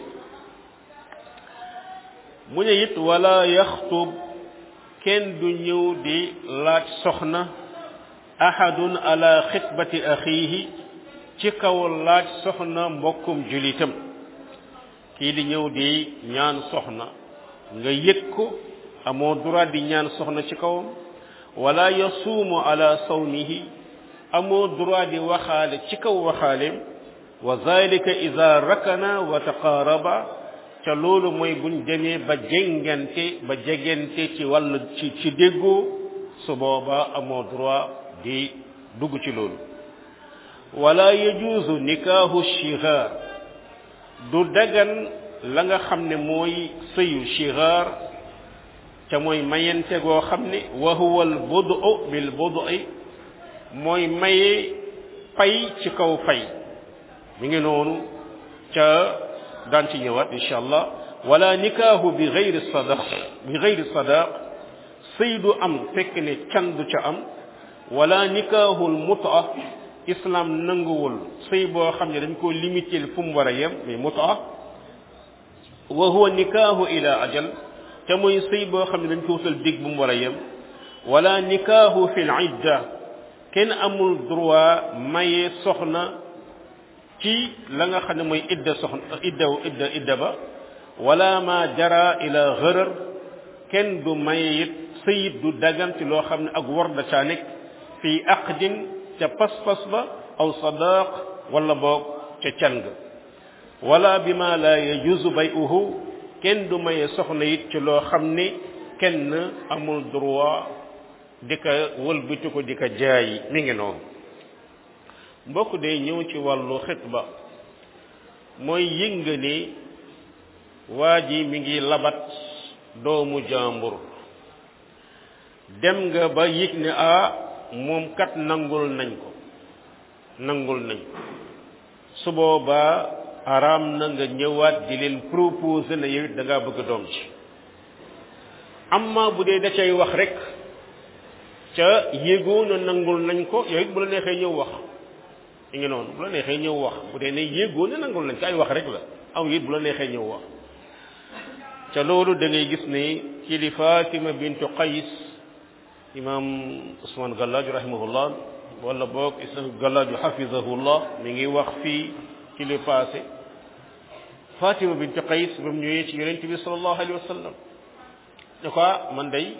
mu ne it wala yaxtub kenn du ñëw di laaj soxna ahadun ala xitbati axiihi ci kaw laaj soxna mbokkum julitam kii di ñëw di ñaan soxna nga yëg ko amoo droit di ñaan soxna ci kawam wala yasuumu ala sawmihi amoo droit di waxaale ci kaw waxaaleem wa zalika ida rakana wa taqaaraba ca loolu mooy buñ demee ba jengante ba jegente ci wàllu ci ci déggoo su booba amoo droit di dugg ci loolu wala yajuuzu nikaahu shigaar du dagan la nga xam ne mooy sëyu shigaar ca mooy mayente goo xam ne wa huwa al budu bil budui mooy maye pay ci kaw fay mi ngi noonu ca daan ci ñëwaat insha allah wala nikaahu bi gayri sadaq bi gayri sadaq sëy du am fekk ne can du ca am wala nikaahul muta islam nanguwul sëy boo xam ne dañ koo limité fu mu war a yem mais muta wa huwa nikaahu ila ajal te mooy sëy boo xam ne dañ ko wutal dig bu mu war a yem wala nikaahu fi l idda kenn amul droit maye soxna ci la nga xam ne mooy idda soxna idda idda idda ba wala ma jara ila gërër kenn du maye it sëyit du dagan ci loo xam ne ak war da caa nekk fii aqdin ca pas-pas ba aw sadaq wala boog ca can ga wala bi ma la yajuzu bay'uhu kenn du maye soxna it ci loo xam ne kenn amul droit di ko wëlbati ko di ko jaayi mi ngi noonu mbokk day ñëw ci wàllu xitba mooy yëg nga ni waa ji mi ngi labat doomu jàmbur dem nga ba yëg ne ah moom kat nangul nañ ko nangul nañ ko su boobaa araam na nga ñëwaat di leen proposer na yow it da ngaa bëgg doom ci amma bu dee da cay wax rek ca yéegoo na nangul nañ ko yow it bu la neexee ñëw wax i ngi noonu bu la neexee ñëw wax bu dee ne yéegoo na nangul nañ ko ay wax rek la aw it bu la neexee ñëw wax ca loolu da ngay gis ne ci li Fatima bintu Qays imam Ousmane Gallaju rahimahullah wala boog Islam Gallaju hafizahullah mi ngi wax fii ci li passé Fatima bintu Qays ba mu ñëwee ci yonent bi sallallahu alayhi wa sallam ne ko man day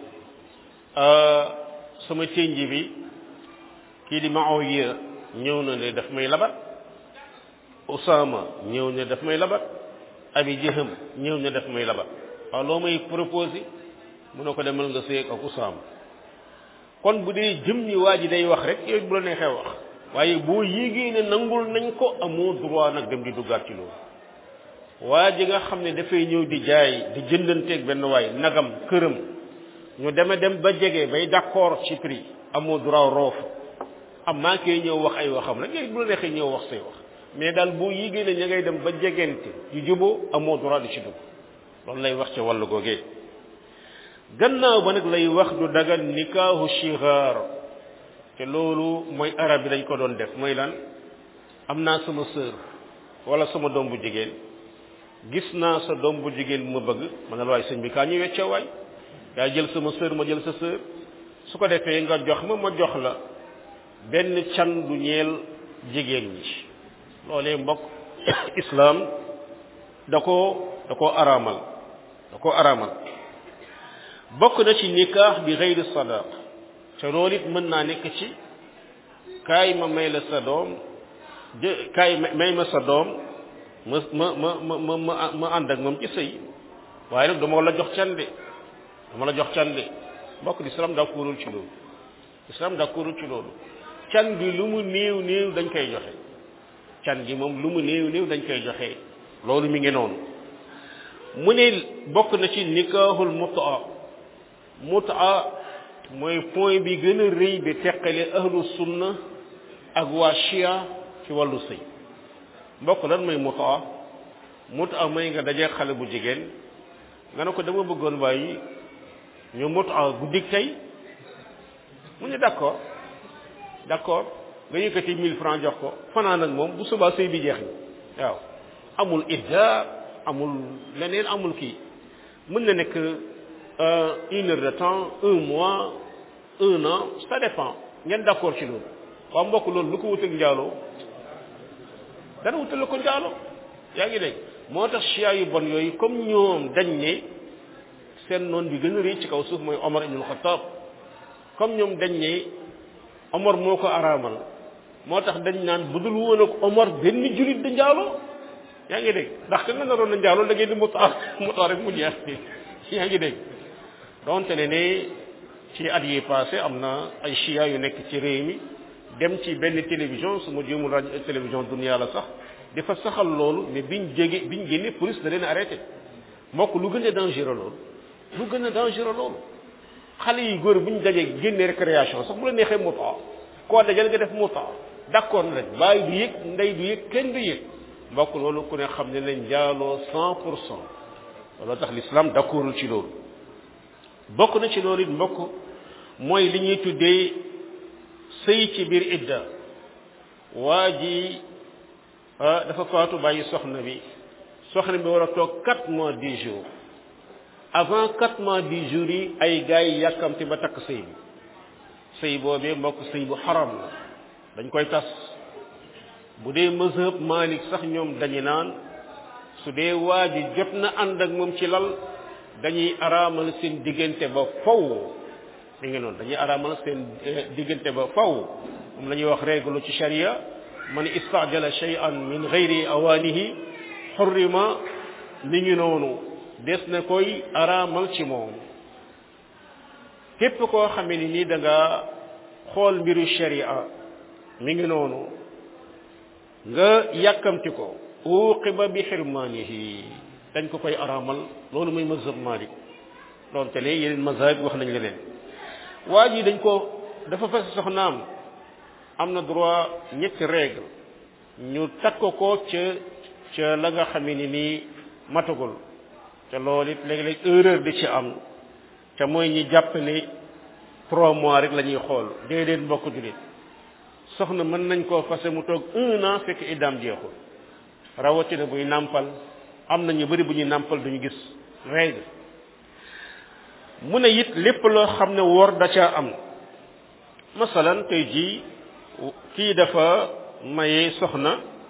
sama ténji bi kii di Muawiya ñëw na ne daf may labat Usama ñëw ne daf may labat Abi Jahm ñëw ne daf may labat waaw loo may proposé mu ne ko demal nga sëy ak Usama kon bu dee jëm ñi waa ji day wax rek yow bu la neexee wax waaye boo yéegee ne nangul nañ ko amoo droit nag dem di duggaat ci loolu waa ji nga xam ne dafay ñëw di jaay di jëndanteeg benn waay nagam këram ñu deme dem ba jege bay d'accord ci prix amoo droit roofu am maa koy ñëw wax ay waxam rek yooyu bu la neexee ñëw wax say wax mais daal boo yéegee ne ña ngay dem ba jegente yu juboo amoo droit di ci dugg loolu lay wax ca wàllu googee gannaaw ba nag lay wax du dagan nikaahu shigar te loolu mooy arab bi dañ ko doon def mooy lan am naa sama sœur wala sama doom bu jigéen gis naa sa doom bu jigéen bu ma bëgg ma ne la waay sëñ bi kaa ñuy weccoo waay yaa jël sama sœur ma jël sa sœur su ko defee nga jox ma ma jox la benn can du ñeel jigéen ñi loolee mbokk islaam da koo da koo araamal da koo araamal bokk na ci nikaax bi xeyri sadaq te loolu it mën naa nekk ci kaay ma may la sa doom jë kaay may ma sa doom ma ma ma ma ma ma ànd ak moom ci sëy waaye nag dama la jox can de dama la jox can de mbokk l'islam d'accordul ci loolu l'islam d'accordul ci loolu can gi lu mu néew néew dañ koy joxe can gi moom lu mu néew néew dañ koy joxe loolu mi ngi noonu mu ne bokk na ci nikaaxul mutaa mutaa mooy point bi gën a rëy bi teqale ahlu sunna ak waa chia ci wàllu sëy mbokk lan mooy mutaa mutaa mooy nga dajee xale bu jigéen nga ne ko dama bëggoon waaye ñu mutaa guddik tey mu ne d'accord d'accord nga yëkkati mille francs jox ko fanaan ak moom bu subaa sëy bi jeex na waaw amul idda amul leneen amul kii mën na nekk une heure de temps un mois un an ça dépend ngeen d'accord ci loolu waaw mbokk loolu lu ko wutal njaaloo dana wutal la ko njaaloo yaa ngi dégg moo tax chia yu bon yooyu comme ñoom dañ ne seen noon bi gën a rëy ci kaw suuf mooy Omar ibn Khattab comme ñoom dañ ne Omar moo ko araamal moo tax dañ naan bu dul woon ak Omar benn julit da njaaloo yaa ngi dégg ndax ka nga naroon na njaaloo da ngeen di mutaa mutaa rek mu jeex yaa ngi dégg donte ne ne ci at yi passé am na ay chia yu nekk ci réew mi dem ci benn télévision su ma jéemul rajo télévision dunia la sax dafa saxal loolu mais biñ jege biñ génne police da leen arrêté mbokk lu gën a dangereux loolu lu gën a dangereux loolu xale yi góor bu ñu dajee génne récréation sax bu la neexee mutaa koo dajal nga def mutaa d'accord na rek bàyyi du yëg ndey du yëg kenn du yëg mbokk loolu ku ne xam ne leen njaaloo cent pour cent loolu tax l'islam d'accordul ci loolu bokk na ci loolu it mbokk mooy li ñuy tuddee sëy ci biir idda waa ji dafa faatu bàyyi soxna bi soxna bi war a toog quatre mois dix jours avant quatre mois dix jours yi ay gars yi yàkkamti ba takk sëy bi sëy boobee mbokk sëy bu xaram la dañ koy tas bu dee mazhab Malik sax ñoom dañu naan su dee waa ji jot na ànd ak moom ci lal dañuy araamal seen diggante ba faw mi ngi noonu dañuy araamal seen diggante ba faw moom la ñuy wax règle ci sharia man istajala shay'an min ghairi awaanihi xurrima mi ngi noonu des na koy araamal ci moom képp koo xamee ni nii da nga xool mbiru sharia mi ngi noonu nga yàkkamti ko uqiba bi xirmaanihi dañ ko koy araamal loolu mooy mazhab Malik doonte ne yeneen mazhab wax nañ leneen waa ji dañ ko dafa fas soxnaam am na droit ñetti règle ñu takk ko ca ca la nga xamee ni nii matagul te loolu it léeg-léeg erreur di ci am te mooy ñi jàpp ne trois mois rek la ñuy xool déedéet mbokk julit soxna mën nañ koo fase mu toog un an fekk iddaam jeexul rawatina buy nàmpal am na ñu bari bu ñuy nàmpal duñu gis règle mu ne it lépp loo xam ne wor da caa am masalan tey jii kii dafa maye soxna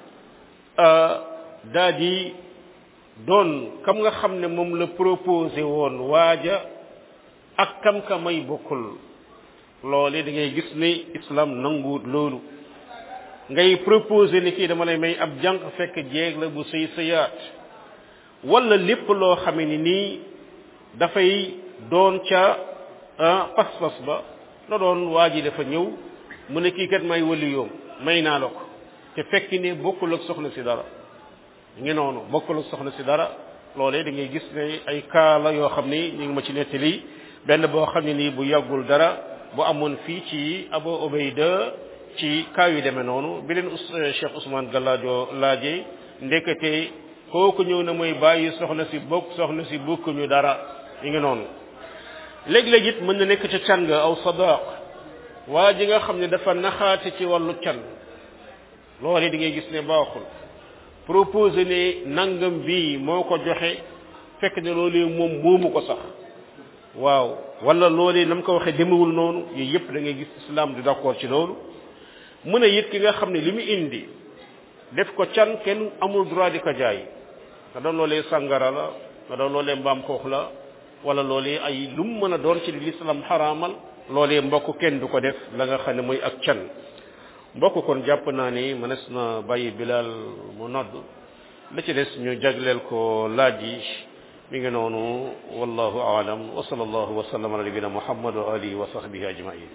daa di doon kam nga xam ne moom la proposé woon waaja ak kam ka may bokkul loole da ngay gis ne islam nanguwut loolu ngay proposé ni kii dama lay may ab jànq fekk jeeg la bu sëy sëyaat wala lépp loo xame ni nii dafay doon ca pas-pas ba na doon waa ji dafa ñëw mu ne kii kat may wali yoom may naa la ko te fekk ne bokkul ak soxna si dara ngi noonu bokkul ak soxna si dara loolee da ngay gis ne ay cas la yoo xam ni ñu ngi ma ci nettali benn boo xam ne nii bu yàggul dara bu amoon fii ci Abu Ubayda ci cas yu demee noonu bi leen Cheikh Ousmane Gallaajo laajee ndekete kooku ñëw na mooy bàyyi soxna si bokk soxna si bokkuñu dara ñu ngi noonu léeg-léeg it mën na nekk ca can nga aw sadaq waa ji nga xam ne dafa naxaate ci wàllu can loolu di ngay gis ne baaxul proposé ne nangam bii moo ko joxe fekk ne loolee moom moomu ko sax waaw wala loolee nam ko waxee demewul noonu yooyu yëpp da ngay gis islam du d'accord ci loolu mu ne it ki nga xam ne li mu indi def ko can kenn amul droit di ko jaay nga doon loolee sàngara la nga doon loolee mbaam xoox la wala loolee ay lu mu mën a doon ci li l'islam xaraamal loolee mbokk kenn du ko def la nga xam ne mooy ak can mbokk kon jàpp naa ni mënees na bàyyi bilal mu nodd la ci des ñu jagleel ko laaj yi mi ngi noonu wallahu aalam wa sallallahu wa sallam ala nabina muhammad wa alihi wa sahbihi ajmain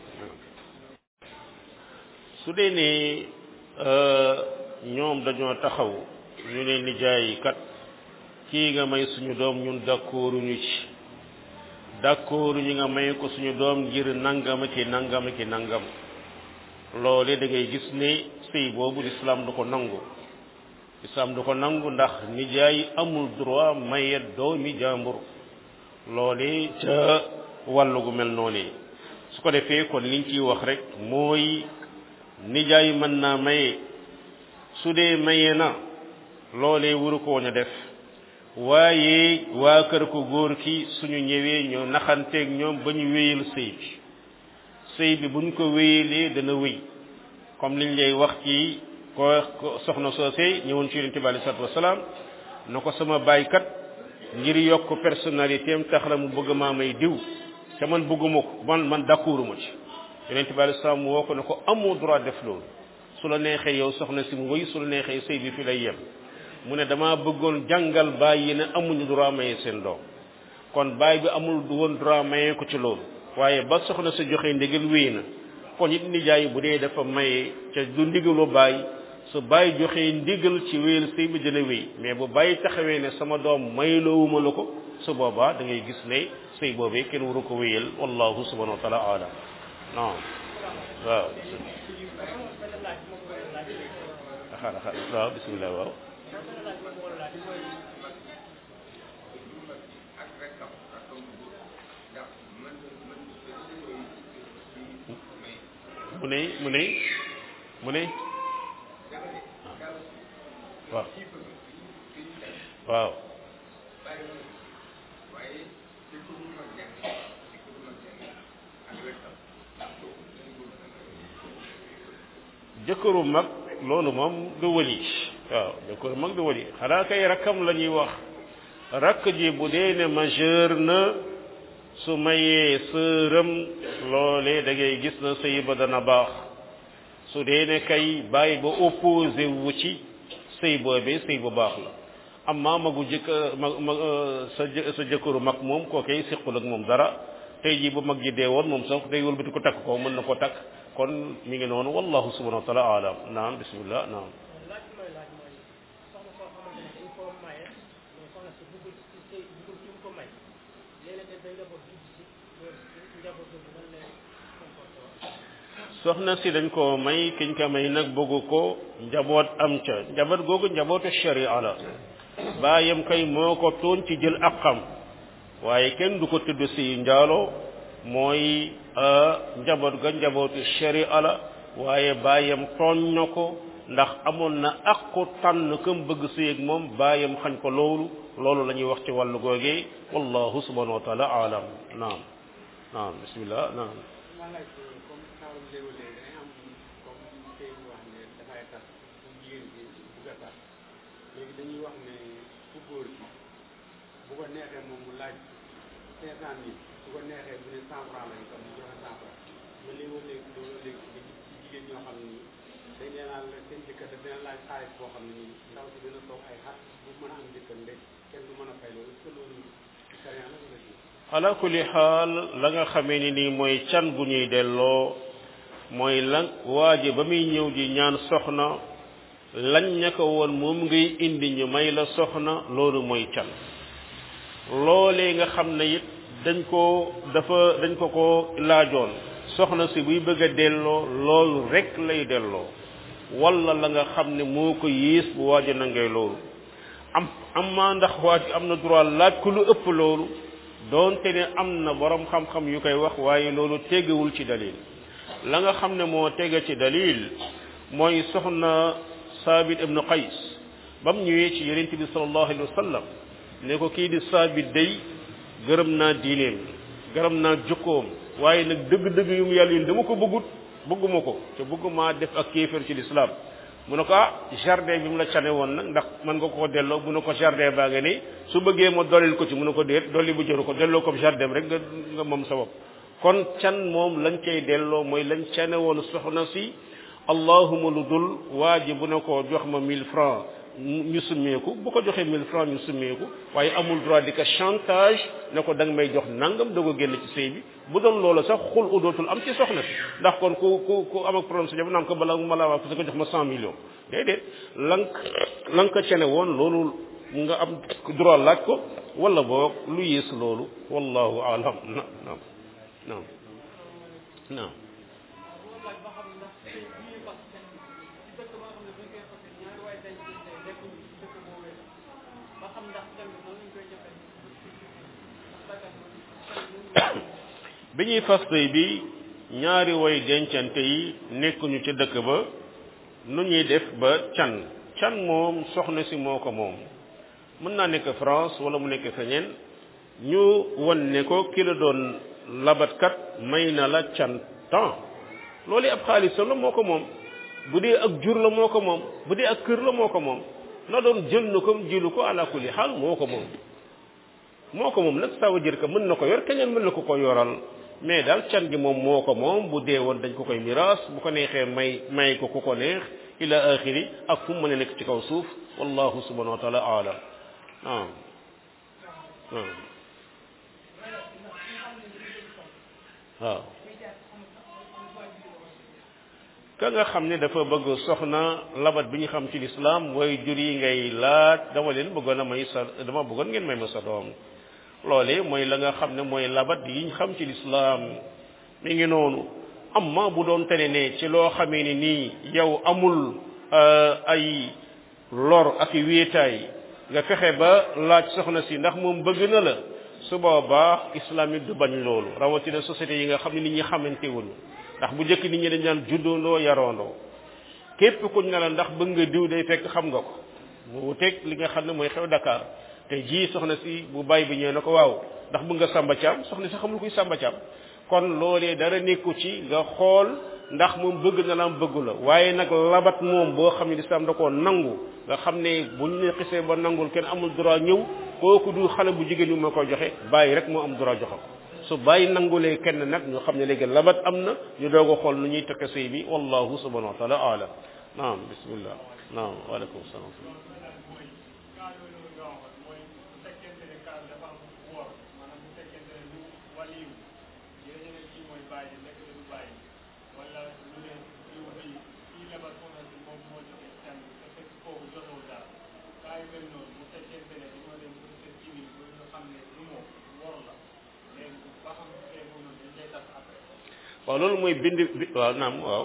su dee ne ñoom dañoo taxaw ñu ne nijaay kat kii nga may suñu doom ñun d'accorduñu ci d'accorduñu nga may ko suñu doom ngir nangam ki nangam ki nangam loole da ngay gis ne sëy boobu lislaam du ko nangu lislaam du ko nangu ndax nijaay amul droit maye doomi jàmbur loole ca wàllu gu mel noonu su ko defee kon liñ ciy wax rek mooy nijaay mën naa maye su dee maye na loolee waru ko woon a def waaye waa kër ko góor ki suñu ñëwee ñu naxanteeg ñoom ba ñu wéyal sëy bi sëy bi buñ ko wéyalee dana wéy comme liñ lay wax ci ko soxna soosey ñëwoon ci yonente bi alei salatu wasalaam na ko sama baykat ngir yokk personnalité am tax la mu bëgg maa may diw te man bëgguma ko man man d'accorduma ci yonente bi alei salaam woo ko ne ko amoo droit def loolu su la neexee yow soxna si mu wéy su la neexee sëy bi fi lay yem mu ne dama bëggoon jàngal baay yi ne amuñu droit maye seen doom kon baay bi amul woon droit maye ko ci loolu waaye ba soxna sa joxe ndigal wéy na kon it nijaay bu dee dafa maye ca du ndigalu baay su baay joxe ndigal ci wéyal sëy bi dina wéy mais bu baay taxawee ne sama doom mayloowuma la ko su boobaa da ngay gis ne sëy boobee kenn waru ko wéyal wallahu subhanahu wa taala alam non waaw xaaral xaaral waaw bismillah waaw mu ne mu ne mu ne waaw waaw jëkkëru mag loolu moom du wëli waaw jëkkëru mag du wëli xanaa kay rakkam la ñuy wax rakk ji bu dee ne majeur na su mayee sëram loole da ngay gis na sëy ba dana baax su dee ne kay bàyyi ba opposé wu ci sëy boobee sëy bu baax la amma magu jëkk mag mag sa sa jëkkëru mag moom koo koy siqul ak moom dara tey jii bu mag ji dee woon moom sax day wëlbati ko takk ko mën na ko takk kon mi ngi noonu wallahu subhanahu wa taala alam naam bismillah naam soxna si dañ ko may kiñ ko may nag bëggu ko njaboot am ca njaboot googu njabootu sharia la baayam kay moo ko toon ci jël aqam waaye kenn du ko tudd si njaalo mooy njaboot ga njabootu sharia la waaye baayam tooñ na ko ndax amoon na aqu tànn kam bëgg si ak moom baayam xañ ko loolu loolu la ñuy wax ci wàllu googee wallahu subhanahu wa taala alam naam naam bismillah naam léegi dañuy wax ne ku góor gi bu ko neexee moom mu laaj cinq cent mille bu ko neexee bu ne cent franc lañ ko mu joxe cent franc ba léegi ba léegi loolu léegi nga gis ci jigéen ñoo xam ne nii dañ leen naan la seen jëkkër daf leen laaj xaalis boo xam ne nii ndaw si dina toog ay xat bu mën a am jëkkër ndek kenn du mën a fay loolu est-ce que loolu sariya la wala si ala kulli xaal la nga xamee ni nii mooy can bu ñuy delloo mooy lan waaje ba muy ñëw di ñaan soxna lañ ña ko woon moom ngay indi ñu may la soxna loolu mooy can loolee nga xam ne it dañ ko dafa dañ ko ko laajoon soxna si buy bëgg a delloo loolu rek lay delloo wala la nga xam ne moo ko yées bu waaja na ngay loolu am am maa ndax waaj am na droit laaj ko lu ëpp loolu doonte ne am na borom xam-xam yu koy wax waaye loolu tegewul ci dalil la nga xam ne moo tege ci dalil mooy soxna saabit ibnu qays ba mu ñëwee ci yonent bi sallallahu alayhi wa sallam ne ko kii di saabit day gërëm naa diineem gërëm naa jukkoom waaye nag dëgg-dëgg yu mu yàlla yi dama ko bëggut bëgguma ko te bëgguma def ak kéefër ci lislaam mu ne ko ah jardin bi mu la cane woon nag ndax mën nga ko delloo mu ne ko jardin baa nga ni su bëggee ma dollil ko ci mu ne ko déet dolli bu jëru ko delloo ko jardin rek nga nga moom sa bopp kon can moom lañ cay delloo mooy lañ cane woon soxna si allahuma lu dul waa ji bu ne ko jox ma 1000 francs ñu summeeku bu ko joxee 1000 francs ñu summeeku waaye amul droit di ko chantage ne ko da nga may jox nangam doog a génn ci sëy bi bu doon loola sax xul udootul am ci soxna si ndax kon ku ku ku am ak problème sa jabar naan ko bala ma laa waa parce que jox ma 100 millions déedéet lank lank ko cene woon loolu nga am droit laaj ko wala boog lu yées loolu wallahu alam na naam naam naam bi ñuy fas tey bi ñaari way dencante yi nekkuñu ca dëkk ba nu ñuy def ba can can moom soxna si moo ko moom mën naa nekk France wala mu nekk feneen ñu won ne ko ki la doon labatkat may na la can temps loolu ab xaalis la moo ko moom bu dee ak jur la moo ko moom bu dee ak kër la moo ko moom na doon jël na ko jilu ko ala kulli xaal moo ko moom moo ko moom nag ça veut dire que mën na ko yor keneen mën na ko ko yoral mais daal can gi moom moo ko moom bu dee woon dañ ko koy miraas bu ko neexee may may ko ku ko neex ila axiri ak fu mu mën a nekk ci kaw suuf wallahu subhanahu wa taala aalam ah waaw ka nga xam ne dafa bëgg soxna labat bi ñu xam ci lislaam mooy jur yi ngay laaj dama leen bëggoon a may sa dama bëggoon ngeen may ma sa doom loole mooy la nga xam ne mooy labat yi ñu xam ci lislaam mi ngi noonu amma bu doon tene ne ci loo xamee ni nii yow amul ay lor ak i wéetaay nga fexe ba laaj soxna si ndax moom bëgg na la su boobaa islam it du bañ loolu rawatina société yi nga xam ne nit ñi xamante wuñu ndax bu njëkk nit ñi dañ daan juddoondoo yaroondoo képp kuñ ne la ndax bëgg nga diw day fekk xam nga ko mu wuteeg li nga xam ne mooy xew Dakar te ji soxna si bu bàyyi bi ñëwee na ko waaw ndax bëgg nga Samba Thiam soxna si xamul kuy Samba Thiam kon loolee dara nekku ci nga xool ndax moom bëgg na la am bëggu la waaye nag labat moom boo xam ne lislaam da koo nangu nga xam ne bu ñu ne xisee ba nangul kenn amul droit ñëw kooku du xale bu jigéen ñi ma koy joxe bàyyi rek moo am droit joxe ko su bàyyi nangulee kenn nag ñu xam ne léegi labat am na ñu doog a xool nu ñuy tëkk sëy bi wallahu subhanahu wa taala alam naam bismillah naam waaleykum salaam waaw loolu mooy bind bi waaw naam waaw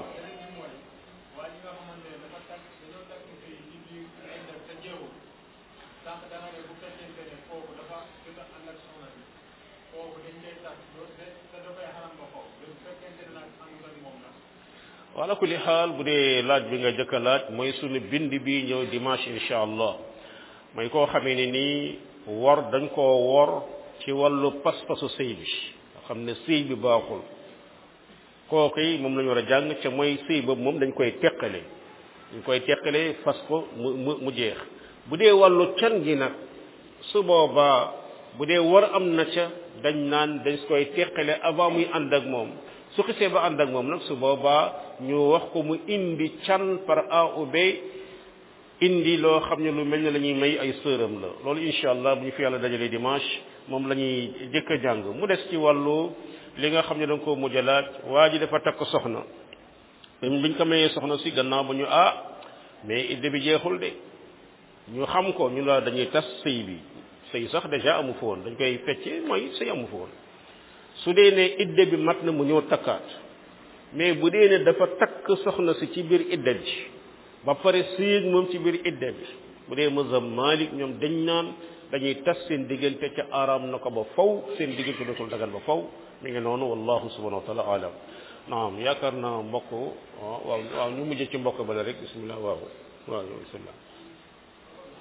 wala kulli xaal bu dee laaj bi nga jëkk a laaj mooy sunu bind bi ñëw dimanche insha allah mooy koo xamee ne nii wor dañ koo wor ci wàllu pas-pasu sëy bi nga xam ne sëy bi baaxul kooku yi moom la ñu war a jàng ca mooy sëy boobu moom dañ koy teqale dañ koy teqale fas ko mu mu mu jeex bu dee wàllu can gi nag su boobaa bu dee war am na ca dañ naan dañ koy teqale avant muy ànd ak moom su xisee ba ànd ak moom nag su boobaa ñu wax ko mu indi can par A ou B indi loo xam ne lu mel ne la ñuy may ay sëram la loolu incha allah bu ñu fi yàlla dajalee dimanche moom la ñuy jëkk a jàng mu des ci wàllu li nga xam ne da nga koo mujj a laaj waa ji dafa takk soxna biñ ko mayee soxna si gannaaw ba ñu ah mais idde bi jeexul de ñu xam ko ñu la dañuy tas sëy bi sëy sax déjà amu fa woon dañ koy fecce mooy sëy amu fa woon su dee ne idde bi mat na mu ñëw takkaat mais bu dee ne dafa takk soxna si ci biir idde bi ba pare sëy moom ci biir idde bi bu dee mazhab Malik ñoom dañ naan dañuy tas seen diggante ca araam na ko ba faw seen diggante dootul dagal ba faw mi ngi noonu wallahu subhanahu wa taala alam naam yaakaar naa mbokk waaw waaw ñu mujj ci mbokk bala rek bismillah waaw waaw bismillah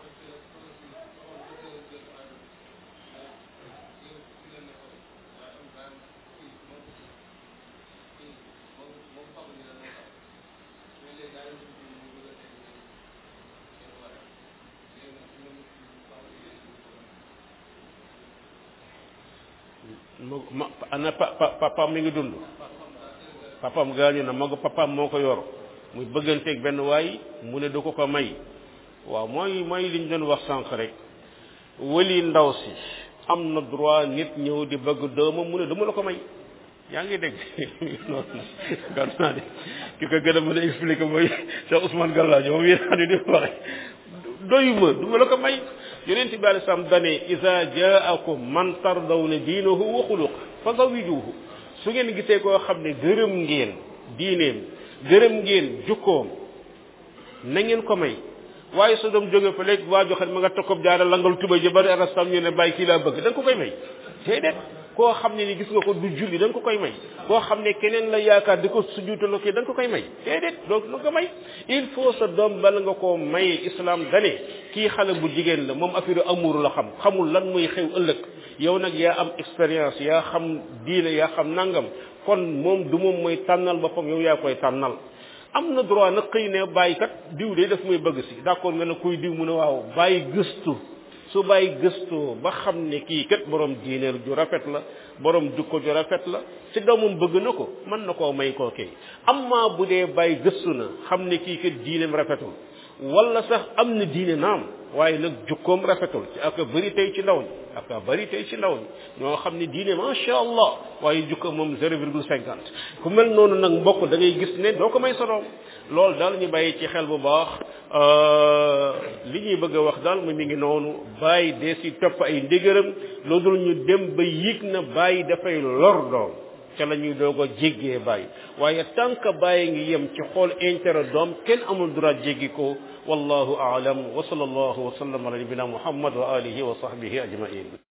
ma ana pa papaam mi ngi dund papaam gaañu na magu papaam moo ko yor muy bëgganteeg benn waay mu ne du ko ko may waaw mooy mooy li ñu doon wax sànq rek wëli ndaw si am na droit nit ñëw di bëgg doomam mu ne dama la ko may yaa ngi dégg loolu gàtt naa de ki ko gën a mën a expliquer mooy Cheikh Ousmane Gallaajo moom yéen xam ne di waxe doyuma du ma la ko may yonent bi alei salaam dane isa jaakum man tardawna diinahu wa xuluq fa zawijuhu su ngeen gisee koo xam ne gërëm ngeen diineem gërëm ngeen jukkoom na ngeen ko may waaye su doom jóge fa léegi waa joxe ma nga tokkob jaara langal tuba ji bari arastam ñu ne bàyyi kii laa bëgg da nga ko koy may déedéet koo xam ne ni gis nga ko du julli da nga ko koy may koo xam ne keneen la yaakaar di ko sujuutaloo kii da nga ko koy may déedéet donc lu ko may il faut sa doom bala nga koo maye islam dane kii xale bu jigéen la moom affaire amour la xam xamul lan muy xew ëllëg yow nag yaa am expérience yaa xam diine yaa xam nangam kon moom du moom mooy tànnal boppam yow yaa koy tànnal am na droit nag xëy ne bàyyi kat diw de daf muy bëgg si d'accord nga ne kuy diw mu ne waaw bàyyi gëstu su bàyyi gëstoo ba xam ne kii kat borom diineel ju rafet la borom jukko ju rafet la ci doomam bëgg na ko mën na koo may koo kay amma bu dee bàyyi gëstu na xam ne kii kat diineem rafetul wala sax am na diine naam waaye nag jukkoom rafetul ci ak bëri tey ci ndaw ñi ak bëri tey ci ndaw ñi ñoo xam ne diine macha allah waaye jukkoom moom zéro virgule cinquante ku mel noonu nag mbokk da ngay gis ne doo ko may sa doom loolu daal ñu bàyyi ci xel bu baax li ñuy bëgg a wax daal mu mi ngi noonu bàyyi dee si topp ay ndigaram loolu dul ñu dem ba yëg na bàyyi dafay lor doom ca la ñuy doog a jéggee bàyyi waaye tant que bàyyi ngi yem ci xool intérêt doom kenn amul droit jéggi ko wallahu aalam wa sallallahu wa sallam ala nabina muhammad wa alihi wa sahbihi ajmain